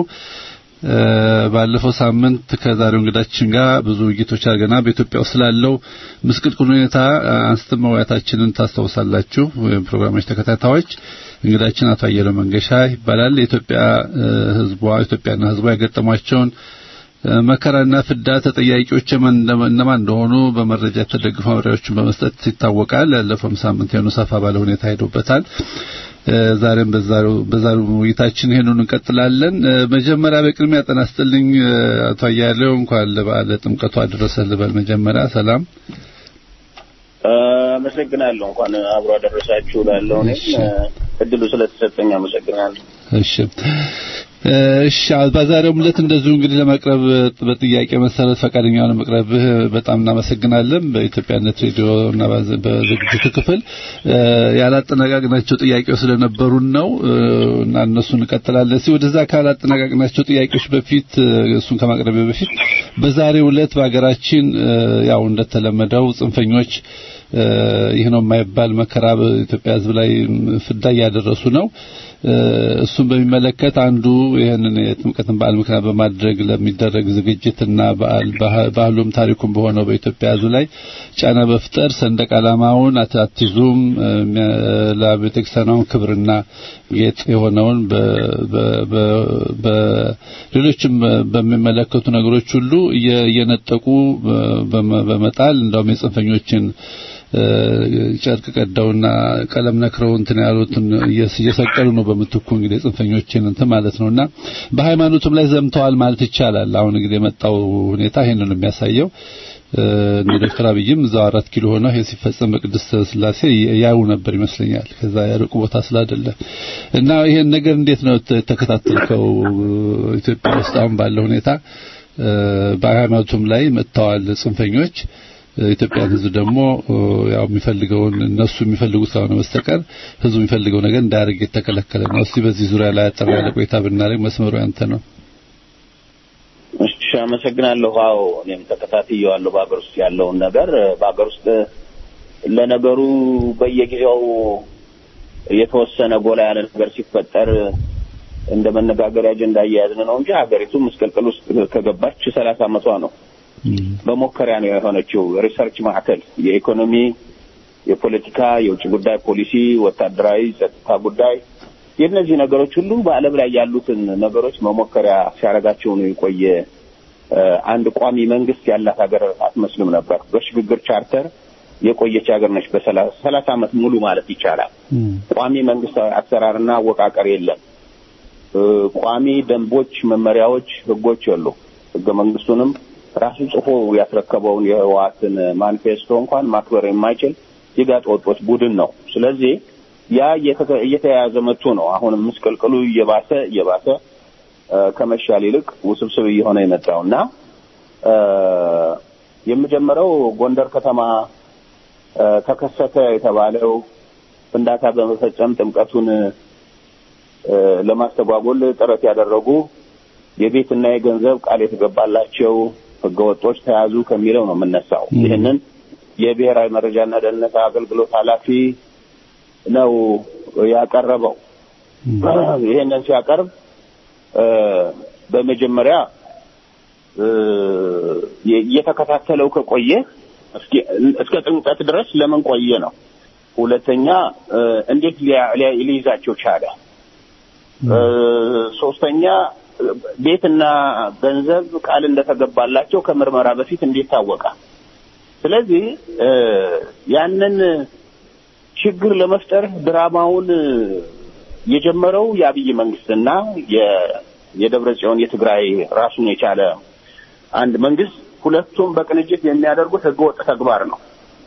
Speaker 6: ባለፈው ሳምንት ከዛሬው እንግዳችን ጋር ብዙ ውይይቶች አድርገናል። በኢትዮጵያ ውስጥ ስላለው ምስቅልቅል ሁኔታ አንስተን መወያየታችንን ታስታውሳላችሁ። ፕሮግራሞች ተከታታዮች እንግዳችን አቶ አየለ መንገሻ ይባላል። የኢትዮጵያ ሕዝቧ ኢትዮጵያና ሕዝቧ የገጠሟቸውን መከራና ፍዳ ተጠያቂዎች እነማን እንደሆኑ በመረጃ የተደገፉ ማብራሪያዎችን በመስጠት ይታወቃል። ያለፈውም ሳምንት የሆኑ ሰፋ ባለ ሁኔታ ሄዶበታል። ዛሬም በዛሬው በዛሬው ውይይታችን ይሄንን እንቀጥላለን። መጀመሪያ በቅድሚያ ጤና ይስጥልኝ አቶ አያሌው እንኳን ለበዓለ ጥምቀቱ አደረሰህ ልበል። መጀመሪያ ሰላም
Speaker 7: አመሰግናለሁ። እንኳን አብሮ አደረሳችሁ ላለው እኔም እድሉ ስለተሰጠኝ አመሰግናለሁ።
Speaker 6: እሺ እሺ በዛሬው ዕለት እንደዚሁ እንግዲህ ለመቅረብ በጥያቄ መሰረት ፈቃደኛ ሆነ መቅረብህ በጣም እናመሰግናለን። በኢትዮጵያነት ሬዲዮ እና በዝግጅቱ ክፍል ያላጠናቀቅናቸው ጥያቄዎች ስለነበሩን ነው እና እነሱን እንቀጥላለን። እስኪ ወደዛ ካላጠናቀቅናቸው ጥያቄዎች በፊት እሱን ከማቅረቢያ በፊት በዛሬው ዕለት በሀገራችን ያው እንደተለመደው ጽንፈኞች ይህ ነው የማይባል መከራ በኢትዮጵያ ሕዝብ ላይ ፍዳ እያደረሱ ነው። እሱን በሚመለከት አንዱ ይህንን የጥምቀትን በዓል ምክንያት በማድረግ ለሚደረግ ዝግጅትና በዓል ባህሉም ታሪኩም በሆነው በኢትዮጵያ ሕዝብ ላይ ጫና በፍጠር ሰንደቅ ዓላማውን አትይዙም ለቤተክርስቲያኗም ክብርና ጌጥ የሆነውን በሌሎችም በሚመለከቱ ነገሮች ሁሉ እየነጠቁ በመጣል እንደውም የጽንፈኞችን ጨርቅ ቀደውና ቀለም ነክረው እንትን ያሉትን እየሰቀሉ ነው። በምትኩ እንግዲህ ጽንፈኞችን እንትን ማለት ነውና በሃይማኖቱም ላይ ዘምተዋል ማለት ይቻላል። አሁን እንግዲህ የመጣው ሁኔታ ይሄንን ነው የሚያሳየው። እነ ዶክተር አብይም እዛው አራት ኪሎ ሆነው ይሄ ሲፈጸም በቅድስት ስላሴ ያዩ ነበር ይመስለኛል። ከዛ ያርቁ ቦታ ስላይደለ እና ይሄን ነገር እንዴት ነው ተከታተልከው? ኢትዮጵያ ውስጥ አሁን ባለው ሁኔታ በሃይማኖቱም ላይ መጥተዋል ጽንፈኞች። ኢትዮጵያን ሕዝብ ደግሞ ያው የሚፈልገውን እነሱ የሚፈልጉት ከሆነ በስተቀር ሕዝቡ የሚፈልገው ነገር እንዳያደርግ የተከለከለ ነው። እስቲ በዚህ ዙሪያ ላይ አጠር ያለ ቆይታ ብናደርግ መስመሩ ያንተ ነው።
Speaker 7: እሺ፣ አመሰግናለሁ። አዎ እኔም ተከታትየዋለሁ በሀገር ውስጥ ያለውን ነገር። በሀገር ውስጥ ለነገሩ በየጊዜው የተወሰነ ጎላ ያለ ነገር ሲፈጠር እንደ መነጋገሪያ አጀንዳ እየያዝን ነው እንጂ ሀገሪቱ ምስቅልቅል ውስጥ ከገባች ሰላሳ ዓመቷ ነው። መሞከሪያ ነው የሆነችው። ሪሰርች ማዕከል የኢኮኖሚ፣ የፖለቲካ፣ የውጭ ጉዳይ ፖሊሲ፣ ወታደራዊ፣ ጸጥታ ጉዳይ የእነዚህ ነገሮች ሁሉ በዓለም ላይ ያሉትን ነገሮች መሞከሪያ ሲያደርጋቸው ነው የቆየ። አንድ ቋሚ መንግስት ያላት ሀገር አትመስልም ነበር። በሽግግር ቻርተር የቆየች ሀገር ነች። በሰላሳ ዓመት ሙሉ ማለት ይቻላል። ቋሚ መንግስታዊ አሰራርና አወቃቀር የለም። ቋሚ ደንቦች፣ መመሪያዎች፣ ህጎች የሉ። ህገ መንግስቱንም ራሱ ጽፎ ያስረከበውን የህወሓትን ማኒፌስቶ እንኳን ማክበር የማይችል የጋጥ ወጦች ቡድን ነው። ስለዚህ ያ እየተያያዘ መጥቶ ነው አሁንም ምስቅልቅሉ እየባሰ እየባሰ ከመሻል ይልቅ ውስብስብ እየሆነ የመጣው እና የምጀምረው ጎንደር ከተማ ተከሰተ የተባለው ፍንዳታ በመፈጸም ጥምቀቱን ለማስተጓጎል ጥረት ያደረጉ የቤትና የገንዘብ ቃል የተገባላቸው ህገወጦች ተያዙ ከሚለው ነው የምነሳው። ይህንን የብሔራዊ መረጃና ደህንነት አገልግሎት ኃላፊ ነው ያቀረበው። ይህንን ሲያቀርብ በመጀመሪያ እየተከታተለው ከቆየ እስከ ጥምቀት ድረስ ለምን ቆየ ነው። ሁለተኛ እንዴት ሊይዛቸው ቻለ? ሶስተኛ ቤትና ገንዘብ ቃል እንደተገባላቸው ከምርመራ በፊት እንዴት ታወቀ? ስለዚህ ያንን ችግር ለመፍጠር ድራማውን የጀመረው የአብይ መንግስትና የደብረ ጽዮን የትግራይ ራሱን የቻለ አንድ መንግስት ሁለቱም በቅንጅት የሚያደርጉት ህገወጥ ተግባር ነው።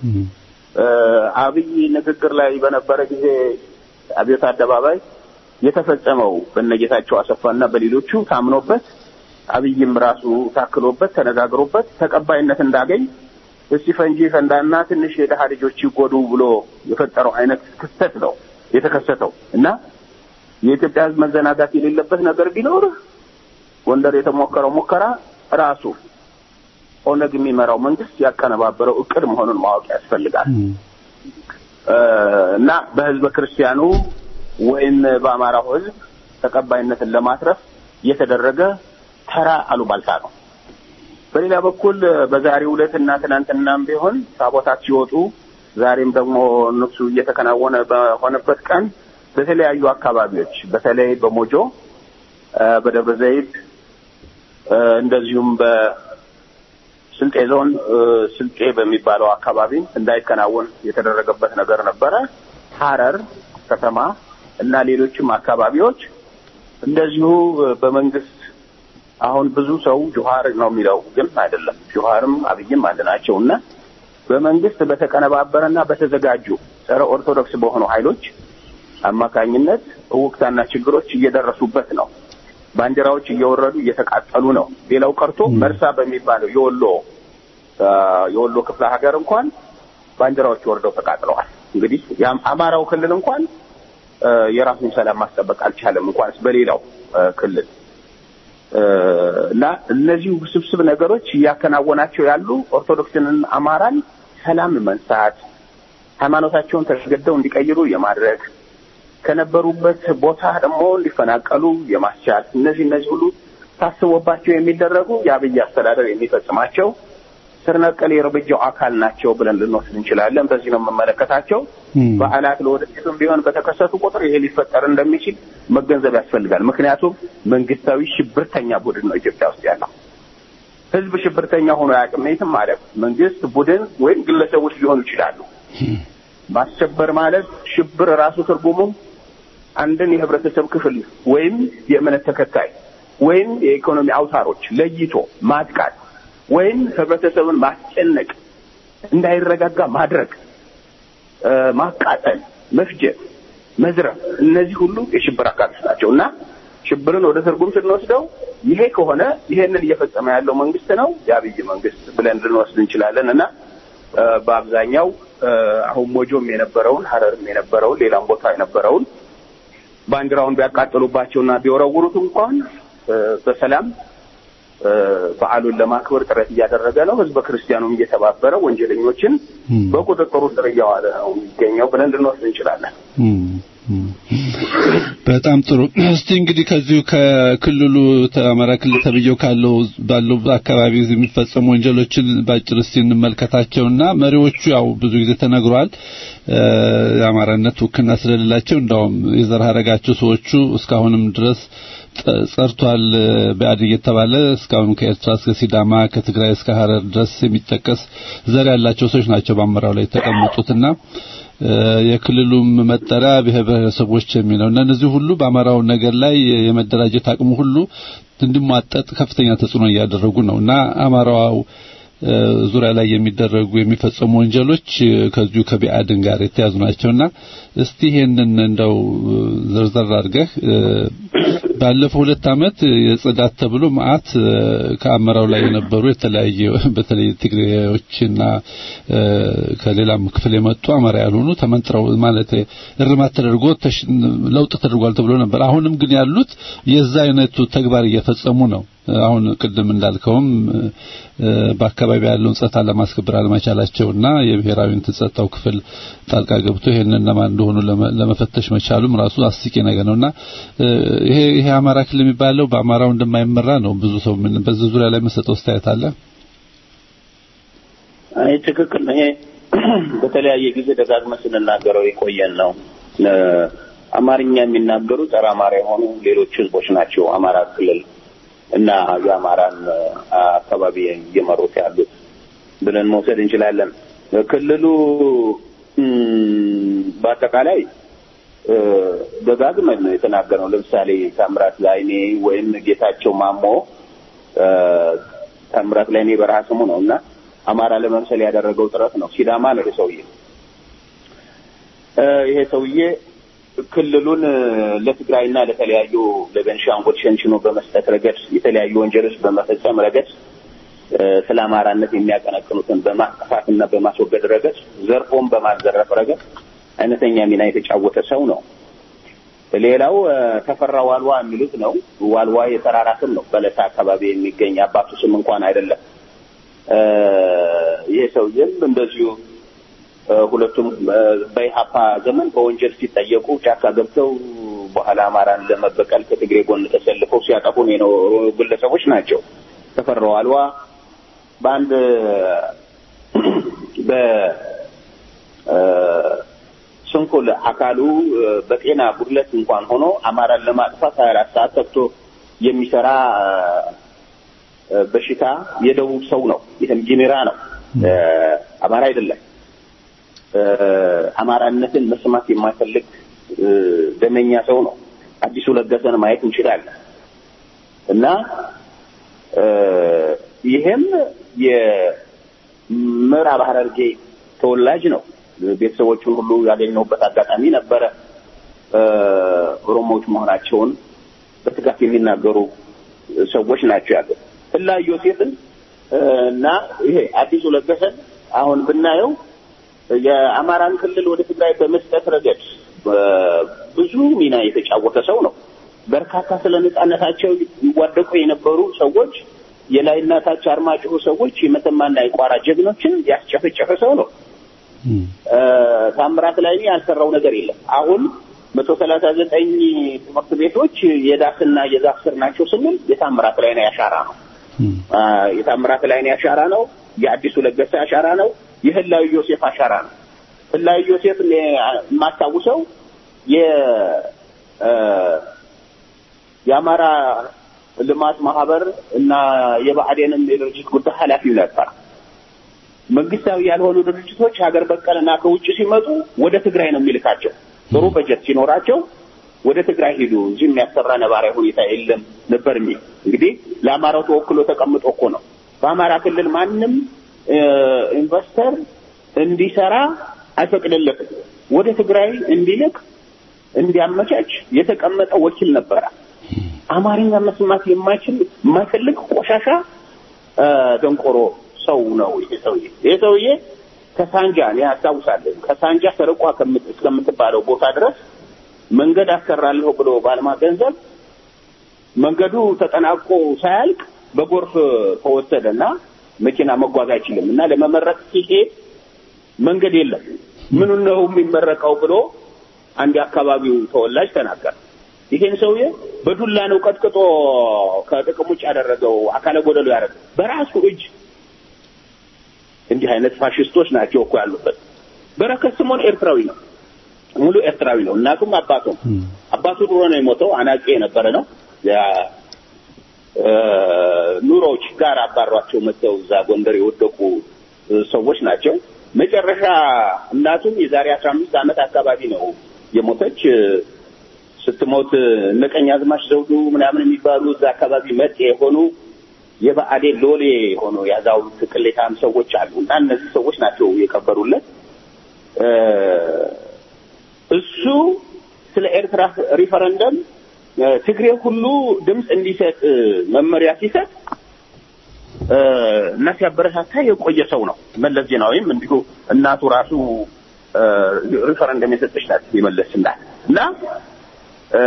Speaker 7: አብይ ንግግር ላይ በነበረ ጊዜ አብዮት አደባባይ የተፈጸመው በነጌታቸው አሰፋና በሌሎቹ ታምኖበት አብይም ራሱ ታክሎበት ተነጋግሮበት ተቀባይነት እንዳገኝ እስቲ ፈንጂ ፈንዳና ትንሽ የደሃ ልጆች ይጎዱ ብሎ የፈጠረው አይነት ክስተት ነው የተከሰተው እና የኢትዮጵያ ሕዝብ መዘናጋት የሌለበት ነገር ቢኖር ጎንደር የተሞከረው ሙከራ ራሱ ኦነግ የሚመራው መንግስት ያቀነባበረው እቅድ መሆኑን ማወቅ ያስፈልጋል እና በህዝበ ክርስቲያኑ ወይም በአማራው ህዝብ ተቀባይነትን ለማትረፍ የተደረገ ተራ አሉባልታ ነው። በሌላ በኩል በዛሬው ዕለት እና ትናንትናም ቢሆን ታቦታት ሲወጡ ዛሬም ደግሞ ንግሱ እየተከናወነ በሆነበት ቀን በተለያዩ አካባቢዎች በተለይ በሞጆ፣ በደብረ ዘይት እንደዚሁም በስልጤ ዞን ስልጤ በሚባለው አካባቢ እንዳይከናወን የተደረገበት ነገር ነበረ። ሐረር ከተማ እና ሌሎችም አካባቢዎች እንደዚሁ በመንግስት አሁን ብዙ ሰው ጆሀር ነው የሚለው ግን አይደለም። ጆሀርም አብይም አንድ ናቸው እና በመንግስት በተቀነባበረና በተዘጋጁ ጸረ ኦርቶዶክስ በሆኑ ኃይሎች አማካኝነት እውቅታና ችግሮች እየደረሱበት ነው። ባንዲራዎች እየወረዱ እየተቃጠሉ ነው። ሌላው ቀርቶ መርሳ በሚባለው የወሎ የወሎ ክፍለ ሀገር እንኳን ባንዲራዎች ወርደው ተቃጥለዋል። እንግዲህ አማራው ክልል እንኳን የራሱን ሰላም ማስጠበቅ አልቻለም፣ እንኳንስ በሌላው ክልል እና እነዚህ ውስብስብ ነገሮች እያከናወናቸው ያሉ ኦርቶዶክስንን አማራን ሰላም መንሳት፣ ሃይማኖታቸውን ተገደው እንዲቀይሩ የማድረግ ከነበሩበት ቦታ ደግሞ እንዲፈናቀሉ የማስቻል እነዚህ እነዚህ ሁሉ ታስቦባቸው የሚደረጉ የአብይ አስተዳደር የሚፈጽማቸው ስር ነቀል የእርምጃው አካል ናቸው ብለን ልንወስድ እንችላለን። በዚህ ነው የምመለከታቸው። በዓላት ለወደፊትም ቢሆን በተከሰቱ ቁጥር ይሄ ሊፈጠር እንደሚችል መገንዘብ ያስፈልጋል። ምክንያቱም መንግስታዊ ሽብርተኛ ቡድን ነው ኢትዮጵያ ውስጥ ያለው። ህዝብ ሽብርተኛ ሆኖ አያውቅም። የትም ማለት መንግስት፣ ቡድን ወይም ግለሰቦች ሊሆኑ ይችላሉ። ማስሸበር ማለት ሽብር ራሱ ትርጉሙ አንድን የህብረተሰብ ክፍል ወይም የእምነት ተከታይ ወይም የኢኮኖሚ አውታሮች ለይቶ ማጥቃት ወይም ህብረተሰብን ማስጨነቅ፣ እንዳይረጋጋ ማድረግ፣ ማቃጠል፣ መፍጀት፣ መዝረፍ እነዚህ ሁሉ የሽብር አካሎች ናቸው እና ሽብርን ወደ ትርጉም ስንወስደው ይሄ ከሆነ ይሄንን እየፈጸመ ያለው መንግስት ነው የአብይ መንግስት ብለን ልንወስድ እንችላለን እና በአብዛኛው አሁን ሞጆም የነበረውን ሀረርም የነበረውን ሌላም ቦታ የነበረውን ባንዲራውን ቢያቃጥሉባቸውና ቢወረውሩት እንኳን በሰላም በዓሉን ለማክበር ጥረት እያደረገ ነው። ህዝበ ክርስቲያኑም እየተባበረ ወንጀለኞችን በቁጥጥሩ ስር እያዋለ ነው የሚገኘው ብለን ልንወስድ እንችላለን።
Speaker 6: በጣም ጥሩ። እስቲ እንግዲህ ከዚሁ ከክልሉ አማራ ክልል ተብዬው ካለው ባለው አካባቢ የሚፈጸሙ ወንጀሎችን ባጭር እስቲ እንመልከታቸውና መሪዎቹ ያው ብዙ ጊዜ ተነግሯል የአማራነት ውክልና ስለሌላቸው እንዳውም የዘር ሐረጋቸው ሰዎቹ እስካሁንም ድረስ ጸርቷል በአድ እየተባለ እስካሁን ከኤርትራ እስከ ሲዳማ ከትግራይ እስከ ሀረር ድረስ የሚጠቀስ ዘር ያላቸው ሰዎች ናቸው በአመራው ላይ የተቀመጡትና የክልሉም መጠሪያ ብሔር ብሔረሰቦች የሚለው እና እነዚህ ሁሉ በአማራው ነገር ላይ የመደራጀት አቅሙ ሁሉ እንዲሟጠጥ ከፍተኛ ተጽዕኖ እያደረጉ ነው እና አማራው ዙሪያ ላይ የሚደረጉ የሚፈጸሙ ወንጀሎች ከዚሁ ከቢአድን ጋር የተያዙ ናቸውና እስቲ ይሄንን እንደው ዘርዘር አድርገህ ባለፈው ሁለት ዓመት የጽዳት ተብሎ መዓት ከአመራው ላይ የነበሩ የተለያየ በተለይ ትግሬዎችና ከሌላም ክፍል የመጡ አማራ ያልሆኑ ተመንጥረው ማለት እርማት ተደርጎ ለውጥ ተደርጓል ተብሎ ነበር። አሁንም ግን ያሉት የዛ አይነቱ ተግባር እየፈጸሙ ነው። አሁን ቅድም እንዳልከውም በአካባቢ ያለውን ጸጥታ ለማስከበር አለመቻላቸውና የብሔራዊ ጸጥታው ክፍል ጣልቃ ገብቶ ይሄንን ለማን እንደሆኑ ለመፈተሽ መቻሉም ራሱ አስቂ ነገር ነውና ይሄ ይሄ አማራ ክልል የሚባለው በአማራው እንደማይመራ ነው ብዙ ሰው ምን በዚህ ዙሪያ ላይ መሰጠው አስተያየት አለ።
Speaker 7: አይ ትክክል ነው። ይሄ በተለያየ ጊዜ ደጋግመን ስንናገረው የቆየን ነው። አማርኛ የሚናገሩ ጸረ አማራ የሆኑ ሌሎች ህዝቦች ናቸው አማራ ክልል እና የአማራን አካባቢ እየመሩት ያሉት ብለን መውሰድ እንችላለን። ክልሉ በአጠቃላይ ደጋግመን ነው የተናገረው። ለምሳሌ ታምራት ላይኔ ወይም ጌታቸው ማሞ ታምራት ላይኔ በረሃ ስሙ ነው እና አማራ ለመምሰል ያደረገው ጥረት ነው። ሲዳማ ነው ሰውዬ። ይሄ ሰውዬ ክልሉን ለትግራይና ለተለያዩ ለቤንሻንጉል ሸንሽኖ በመስጠት ረገድ የተለያዩ ወንጀሎች በመፈጸም ረገድ ስለ አማራነት የሚያቀነቅኑትን በማጥፋትና በማስወገድ ረገድ ዘርፎን በማዘረፍ ረገድ አይነተኛ ሚና የተጫወተ ሰው ነው። ሌላው ተፈራ ዋልዋ የሚሉት ነው። ዋልዋ የተራራ ስም ነው። በለሳ አካባቢ የሚገኝ አባቱ ስም እንኳን አይደለም። ይሄ ሰውዬም እንደዚሁ ሁለቱም በኢሀፓ ዘመን በወንጀል ሲጠየቁ ጫካ ገብተው በኋላ አማራን ለመበቀል ከትግሬ ጎን ተሰልፈው ሲያጠፉን የኖሩ ግለሰቦች ናቸው። ተፈራ ዋልዋ በአንድ በስንኩል አካሉ በጤና ጉድለት እንኳን ሆኖ አማራን ለማጥፋት ሀያ አራት ሰዓት ተግቶ የሚሰራ በሽታ የደቡብ ሰው ነው። ይህም ጂኔራ ነው፣ አማራ አይደለም። አማራነትን መስማት የማይፈልግ እ፣ ደመኛ ሰው ነው። አዲሱ ለገሰን ማየት እንችላለን እና እ፣ ይህም የምዕራብ ሐረርጌ ተወላጅ ነው። ቤተሰቦቹን ሁሉ ያገኘሁበት አጋጣሚ ነበረ። እ፣ ኦሮሞዎች መሆናቸውን በትጋት የሚናገሩ ሰዎች ናቸው ያሉት። ህላዊ ዮሴፍን እ፣ እና ይሄ አዲሱ ለገሰን አሁን ብናየው የአማራን ክልል ወደ ትግራይ በመስጠት ረገድ እ፣ ብዙ ሚና የተጫወተ ሰው ነው። በርካታ ስለ ነጻነታቸው ይዋደቁ የነበሩ ሰዎች የላይና ታች አርማጭሆ ሰዎች የመተማና የቋራ ጀግኖችን ያስጨፈጨፈ ሰው ነው። እ፣ ታምራት ላይ ያልሰራው ነገር የለም። አሁን መቶ ሰላሳ ዘጠኝ ትምህርት ቤቶች የዳስና የዛፍ ስር ናቸው ስንል የታምራት ላይ ነው ያሻራ ነው። አ፣ የታምራት ላይ ነው ያሻራ ነው። የአዲሱ ለገሰ አሻራ ነው። የህላዊ ዮሴፍ አሻራ ነው። ህላዊ ዮሴፍ እኔ የማስታውሰው የ እ፣ የአማራ ልማት ማህበር እና የብአዴንም የድርጅት ጉዳይ ኃላፊው ነበር። መንግስታዊ ያልሆኑ ድርጅቶች ሀገር በቀልና ከውጭ ሲመጡ ወደ ትግራይ ነው የሚልካቸው። ጥሩ በጀት ሲኖራቸው ወደ ትግራይ ሄዱ፣ እዚህ የሚያሰራ ነባራዊ ሁኔታ የለም ነበር የሚል እንግዲህ ለአማራው ተወክሎ ተቀምጦ እኮ ነው። በአማራ ክልል ማንም እ፣ ኢንቨስተር እንዲሰራ አይፈቅድለትም። ወደ ትግራይ እንዲልክ እንዲያመቻች የተቀመጠ ወኪል ነበረ። አማርኛ መስማት የማይችል የማይፈልግ ቆሻሻ እ፣ ደንቆሮ ሰው ነው ይሄ ሰውዬ። ይሄ ሰውዬ ከሳንጃ እኔ አስታውሳለሁ ከሳንጃ ሰረቋ ከምት- እስከምትባለው ቦታ ድረስ መንገድ አሰራለሁ ብሎ ባልማ ገንዘብ መንገዱ ተጠናቆ ሳያልቅ በጎርፍ ተወሰደና መኪና መጓዝ አይችልም እና ለመመረቅ ሲሄድ መንገድ የለም። ምኑን ነው የሚመረቀው ብሎ አንድ የአካባቢው ተወላጅ ተናገረ። ይሄን ሰውዬ በዱላ ነው ቀጥቅጦ ከጥቅም ውጭ ያደረገው፣ አካለ ጎደሎ ያደረገው በራሱ እጅ። እንዲህ አይነት ፋሽስቶች ናቸው እኮ ያሉበት። በረከት ስምኦን ኤርትራዊ ነው፣ ሙሉ ኤርትራዊ ነው። እናቱም አባቱም አባቱ ድሮ ነው የሞተው፣ አናቄ የነበረ ነው። ያ- እ፣ ኑሮዎች ጋር አባሯቸው መጥተው እዛ ጎንደር የወደቁ እ፣ ሰዎች ናቸው። መጨረሻ እናቱም የዛሬ አስራ አምስት ዓመት አካባቢ ነው የሞተች። እ፣ ስትሞት እነ ቀኛዝማች ዘውዱ ምናምን የሚባሉ እዛ አካባቢ መጤ የሆኑ የብአዴን ሎሌ የሆኑ ያዛውንት ቅሌታም ሰዎች አሉ እና እነዚህ ሰዎች ናቸው የቀበሩለት። እ፣ እሱ ስለ ኤርትራ ሪፈረንደም እ፣ ትግሬ ሁሉ ድምፅ እንዲሰጥ እ፣ መመሪያ ሲሰጥ እ፣ እና ሲያበረታታ የቆየ ሰው ነው። መለስ ዜናዊም እንዲሁ እናቱ ራሱ እ፣ ሪፈረንደም የሰጠች ናት የመለስ እናት እና እ፣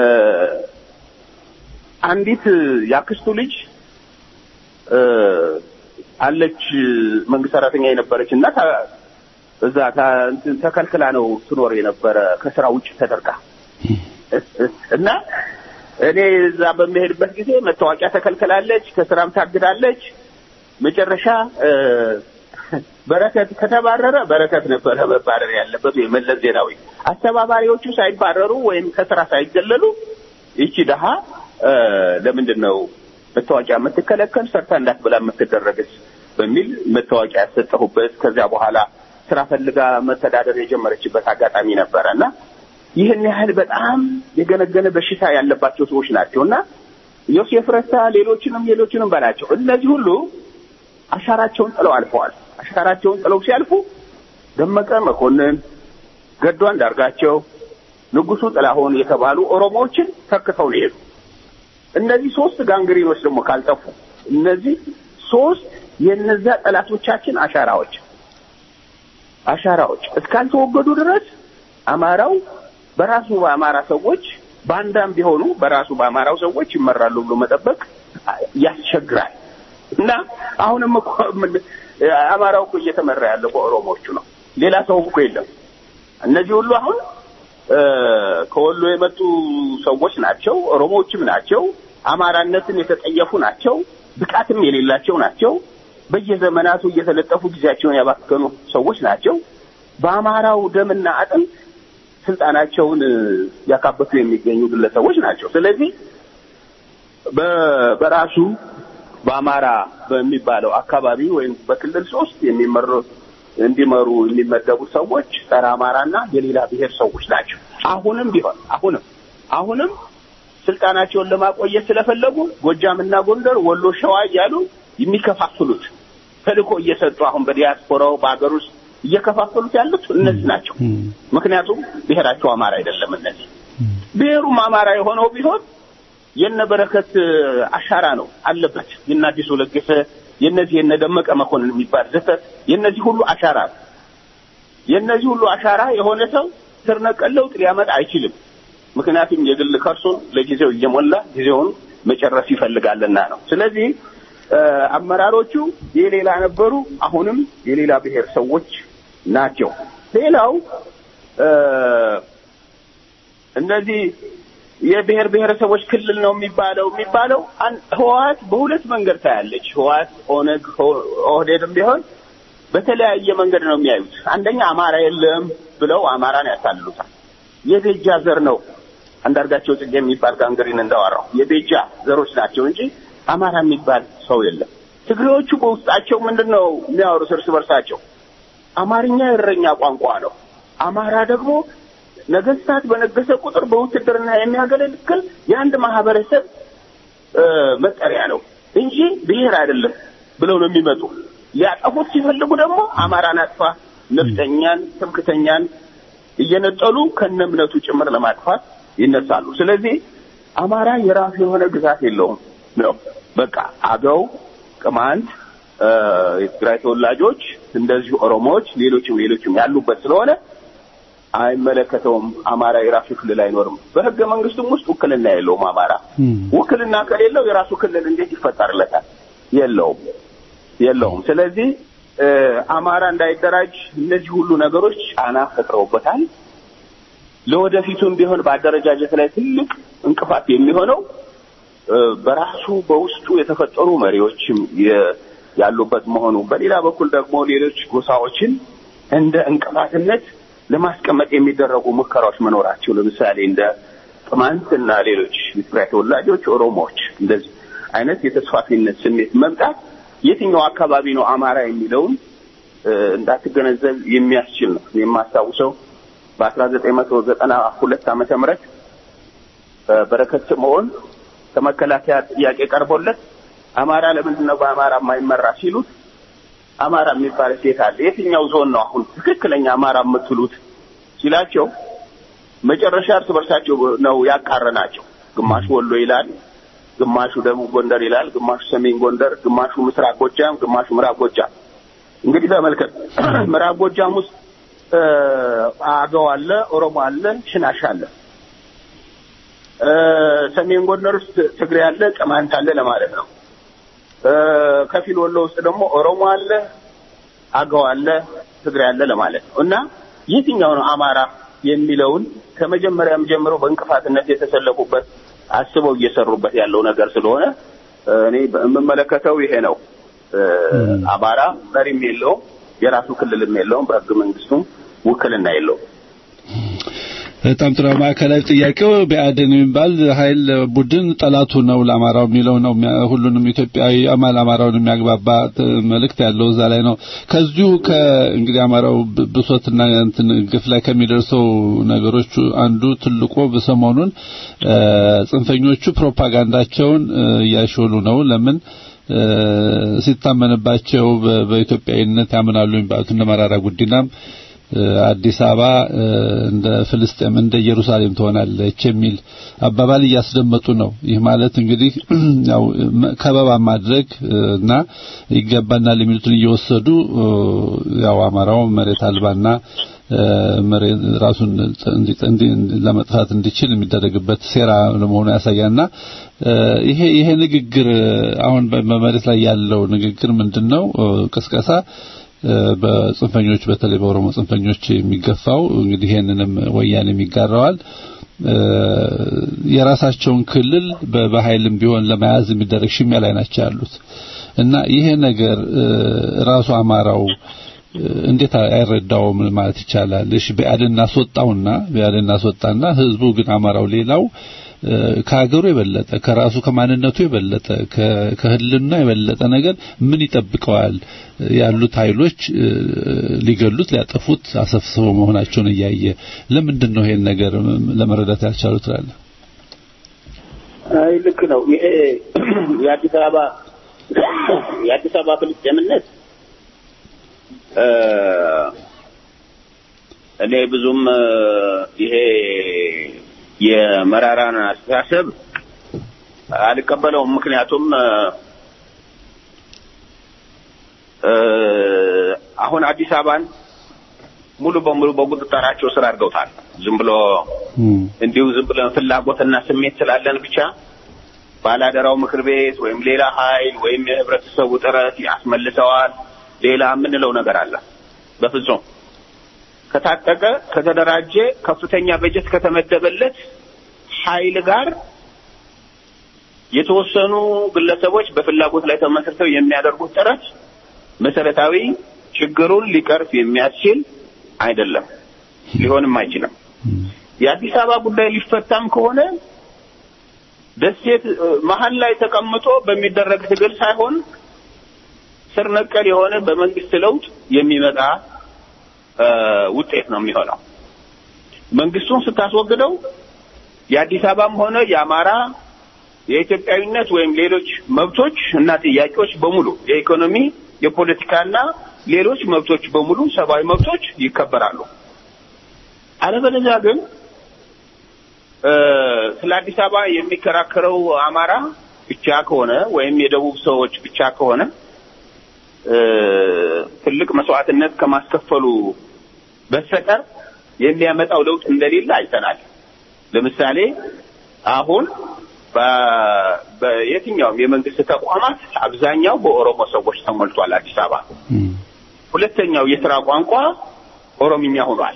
Speaker 7: አንዲት ያክስቱ ልጅ እ፣ አለች መንግስት ሰራተኛ የነበረች እና ታ- እዛ ታ- እንትን ተከልክላ ነው ትኖር የነበረ ከስራ ውጭ ተደርጋ እና እኔ እዛ በሚሄድበት ጊዜ መታወቂያ ተከልክላለች፣ ከስራም ታግዳለች። መጨረሻ እ፣ በረከት ከተባረረ በረከት ነበረ መባረር ያለበት ወይ መለስ ዜናዊ። አስተባባሪዎቹ ሳይባረሩ ወይም ከስራ ሳይገለሉ ይቺ ደሃ እ፣ ለምንድን ነው መታወቂያ የምትከለከል ሰርታ እንዳትበላ የምትደረግስ በሚል መታወቂያ ያሰጠሁበት ከዚያ በኋላ ስራ ፈልጋ መተዳደር የጀመረችበት አጋጣሚ ነበረ እና ይህን ያህል በጣም የገነገነ በሽታ ያለባቸው ሰዎች ናቸው እና ዮሴፍ ረታ ሌሎችንም ሌሎችንም በላቸው እነዚህ ሁሉ አሻራቸውን ጥለው አልፈዋል። አሻራቸውን ጥለው ሲያልፉ ደመቀ መኮንን፣ ገዱ አንዳርጋቸው፣ ንጉሱ ጥላሁን የተባሉ ኦሮሞዎችን ተክተው ነው የሄዱ። እነዚህ ሶስት ጋንግሪኖች ደግሞ ካልጠፉ እነዚህ ሶስት የእነዚያ ጠላቶቻችን አሻራዎች አሻራዎች እስካልተወገዱ ድረስ አማራው በራሱ በአማራ ሰዎች ባንዳም ቢሆኑ በራሱ በአማራው ሰዎች ይመራሉ ብሎ መጠበቅ ያስቸግራል። እና አሁንም እኮ ምን- አማራው እኮ እየተመራ ያለው በኦሮሞዎቹ ነው። ሌላ ሰው እኮ የለም። እነዚህ ሁሉ አሁን እ፣ ከወሎ የመጡ ሰዎች ናቸው። ኦሮሞዎችም ናቸው። አማራነትን የተጠየፉ ናቸው። ብቃትም የሌላቸው ናቸው። በየዘመናቱ እየተለጠፉ ጊዜያቸውን ያባከኑ ሰዎች ናቸው። በአማራው ደምና አጥንት ስልጣናቸውን እ፣ ያካበቱ የሚገኙ ግለሰቦች ናቸው። ስለዚህ በ- በራሱ በአማራ በሚባለው አካባቢ ወይም በክልል ሶስት የሚመሩ እንዲመሩ የሚመደቡ ሰዎች ጸረ አማራና የሌላ ብሔር ሰዎች ናቸው። አሁንም ቢሆን አሁንም አሁንም ስልጣናቸውን ለማቆየት ስለፈለጉ ጎጃምና ጎንደር፣ ወሎ፣ ሸዋ እያሉ የሚከፋፍሉት ተልእኮ እየሰጡ አሁን በዲያስፖራው በሀገር ውስጥ እየከፋፈሉት ያሉት እነዚህ ናቸው። ምክንያቱም ብሔራቸው አማራ አይደለም። እነዚህ ብሔሩም አማራ የሆነው ቢሆን የነ በረከት አሻራ ነው አለበት። የነ አዲሱ ለገሰ የነዚህ የነ ደመቀ መኮንን የሚባል ዘፈን የነዚህ ሁሉ አሻራ ነው። የነዚህ ሁሉ አሻራ የሆነ ሰው ስር ነቀል ለውጥ ሊያመጣ አይችልም። ምክንያቱም የግል ከርሱን ለጊዜው እየሞላ ጊዜውን መጨረስ ይፈልጋልና ነው። ስለዚህ አመራሮቹ የሌላ ነበሩ፣ አሁንም የሌላ ብሔር ሰዎች ናቸው። ሌላው እነዚህ የብሔር ብሔረሰቦች ክልል ነው የሚባለው የሚባለው ህወሓት በሁለት መንገድ ታያለች። ህወሓት ኦነግ፣ ኦህዴድም ቢሆን በተለያየ መንገድ ነው የሚያዩት። አንደኛ አማራ የለም ብለው አማራን ያታልሉታል። የቤጃ ዘር ነው አንዳርጋቸው ጽጌ የሚባል ጋንግሪን እንዳወራው የቤጃ ዘሮች ናቸው እንጂ አማራ የሚባል ሰው የለም። ትግሬዎቹ በውስጣቸው ምንድን ነው የሚያወሩት እርስ በርሳቸው? አማርኛ የእረኛ ቋንቋ ነው። አማራ ደግሞ ነገስታት በነገሰ ቁጥር በውትድርና የሚያገለግል የአንድ ማህበረሰብ መጠሪያ ነው እንጂ ብሔር አይደለም ብለው ነው የሚመጡ። ሊያጠፉት ሲፈልጉ ደግሞ አማራን አጥፋ፣ ነፍጠኛን፣ ትምክተኛን እየነጠሉ ከነ እምነቱ ጭምር ለማጥፋት ይነሳሉ። ስለዚህ አማራ የራሱ የሆነ ግዛት የለውም ነው በቃ አገው፣ ቅማንት፣ የትግራይ ተወላጆች እንደዚሁ ኦሮሞዎች፣ ሌሎችም ሌሎችም ያሉበት ስለሆነ አይመለከተውም። አማራ የራሱ ክልል አይኖርም። በህገ መንግስቱም ውስጥ ውክልና የለውም። አማራ ውክልና ከሌለው የራሱ ክልል እንዴት ይፈጠርለታል? የለውም የለውም። ስለዚህ አማራ እንዳይደራጅ እነዚህ ሁሉ ነገሮች ጫና ፈጥረውበታል። ለወደፊቱም ቢሆን በአደረጃጀት ላይ ትልቅ እንቅፋት የሚሆነው በራሱ በውስጡ የተፈጠሩ መሪዎችም ያሉበት መሆኑ፣ በሌላ በኩል ደግሞ ሌሎች ጎሳዎችን እንደ እንቅፋትነት ለማስቀመጥ የሚደረጉ ሙከራዎች መኖራቸው ለምሳሌ እንደ ቅማንት እና ሌሎች የትግራይ ተወላጆች፣ ኦሮሞዎች እንደዚህ አይነት የተስፋፊነት ስሜት መምጣት የትኛው አካባቢ ነው አማራ የሚለውን እንዳትገነዘብ የሚያስችል ነው። የማስታውሰው በአስራ ዘጠኝ መቶ ዘጠና ሁለት ዓመተ ምህረት በረከት ስምዖን ከመከላከያ ጥያቄ ቀርቦለት አማራ ለምንድን ነው በአማራ የማይመራ ሲሉት አማራ የሚባል ሴት አለ፣ የትኛው ዞን ነው አሁን ትክክለኛ አማራ የምትሉት ሲላቸው መጨረሻ እርስ በርሳቸው ነው ያቃረናቸው። ግማሹ ወሎ ይላል፣ ግማሹ ደቡብ ጎንደር ይላል፣ ግማሹ ሰሜን ጎንደር፣ ግማሹ ምስራቅ ጎጃም፣ ግማሹ ምዕራብ ጎጃም። እንግዲህ ተመልከት፣ ምዕራብ ጎጃም ውስጥ አገው አለ፣ ኦሮሞ አለ፣ ሽናሽ አለ። ሰሜን ጎንደር ውስጥ ትግሬ አለ፣ ቅማንት አለ ለማለት ነው። ከፊል ወሎ ውስጥ ደግሞ ኦሮሞ አለ፣ አገው አለ፣ ትግሬ አለ ለማለት ነው እና የትኛው ነው አማራ የሚለውን ከመጀመሪያም ጀምሮ በእንቅፋትነት የተሰለፉበት አስበው እየሰሩበት ያለው ነገር ስለሆነ እኔ የምመለከተው ይሄ ነው። አማራ መሪም የለውም፣ የራሱ ክልልም የለውም፣ በሕገ መንግስቱም ውክልና የለውም።
Speaker 6: በጣም ጥሩ። ማዕከላዊ ጥያቄው ብአዴን የሚባል ኃይል ቡድን ጠላቱ ነው ለአማራው የሚለው ነው። ሁሉንም ኢትዮጵያዊ አማል አማራውን የሚያግባባ መልእክት ያለው እዛ ላይ ነው። ከዚሁ ከእንግዲህ አማራው ብሶትና እንትን ግፍ ላይ ከሚደርሰው ነገሮች አንዱ ትልቁ በሰሞኑን ጽንፈኞቹ ፕሮፓጋንዳቸውን እያሾሉ ነው። ለምን ሲታመንባቸው በኢትዮጵያዊነት ያምናሉ የሚባሉት እነ መራራ ጉዲናም አዲስ አበባ እንደ ፍልስጤም እንደ ኢየሩሳሌም ትሆናለች የሚል አባባል እያስደመጡ ነው። ይህ ማለት እንግዲህ ያው ከበባ ማድረግ እና ይገባናል የሚሉትን እየወሰዱ ያው አማራው መሬት አልባና ራሱን ለመጥፋት እንዲችል የሚደረግበት ሴራ ለመሆኑ ያሳያልና ይሄ ይሄ ንግግር አሁን በመሬት ላይ ያለው ንግግር ምንድነው? ቅስቀሳ በጽንፈኞች በተለይ በኦሮሞ ጽንፈኞች የሚገፋው እንግዲህ ይሄንንም ወያኔ የሚጋራዋል የራሳቸውን ክልል በኃይልም ቢሆን ለመያዝ የሚደረግ ሽሚያ ላይ ናቸው ያሉት እና ይሄ ነገር ራሱ አማራው እንዴት አይረዳውም ማለት ይቻላል? እሺ ብአዴን እናስወጣውና ብአዴን እናስወጣና ህዝቡ ግን አማራው ሌላው ከሀገሩ የበለጠ ከራሱ ከማንነቱ የበለጠ ከህልና የበለጠ ነገር ምን ይጠብቀዋል? ያሉት ኃይሎች ሊገሉት ሊያጠፉት አሰፍስበው መሆናቸውን እያየ ለምንድን ነው ይሄን ነገር ለመረዳት ያልቻሉ ትላለህ?
Speaker 7: አይ ልክ ነው። ይሄ የአዲስ አበባ የአዲስ አበባ ፍልስጤምነት እኔ ብዙም ይሄ የመራራን አስተሳሰብ አልቀበለውም። ምክንያቱም አሁን አዲስ አበባን ሙሉ በሙሉ በቁጥጥራቸው ስር አድርገውታል። ዝም ብሎ እንዲሁ ዝም ብለን ፍላጎትና ስሜት ስላለን ብቻ ባላደራው ምክር ቤት ወይም ሌላ ኃይል ወይም የህብረተሰቡ ጥረት ያስመልሰዋል ሌላ የምንለው ነገር አለ። በፍጹም ከታጠቀ ከተደራጀ ከፍተኛ በጀት ከተመደበለት ኃይል ጋር የተወሰኑ ግለሰቦች በፍላጎት ላይ ተመስርተው የሚያደርጉት ጥረት መሰረታዊ ችግሩን ሊቀርፍ የሚያስችል አይደለም፣ ሊሆንም አይችልም። የአዲስ አበባ ጉዳይ ሊፈታም ከሆነ ደሴት መሀል ላይ ተቀምጦ በሚደረግ ትግል ሳይሆን ስር ነቀል የሆነ በመንግስት ለውጥ የሚመጣ ውጤት ነው የሚሆነው። መንግስቱን ስታስወግደው የአዲስ አበባም ሆነ የአማራ የኢትዮጵያዊነት ወይም ሌሎች መብቶች እና ጥያቄዎች በሙሉ የኢኮኖሚ፣ የፖለቲካና ሌሎች መብቶች በሙሉ ሰብአዊ መብቶች ይከበራሉ። አለበለዚያ ግን ስለ አዲስ አበባ የሚከራከረው አማራ ብቻ ከሆነ ወይም የደቡብ ሰዎች ብቻ ከሆነ ትልቅ መስዋዕትነት ከማስከፈሉ በስተቀር የሚያመጣው ለውጥ እንደሌለ አይተናል። ለምሳሌ አሁን በየትኛውም የመንግስት ተቋማት አብዛኛው በኦሮሞ ሰዎች ተሞልቷል። አዲስ አበባ ሁለተኛው የስራ ቋንቋ ኦሮምኛ ሆኗል።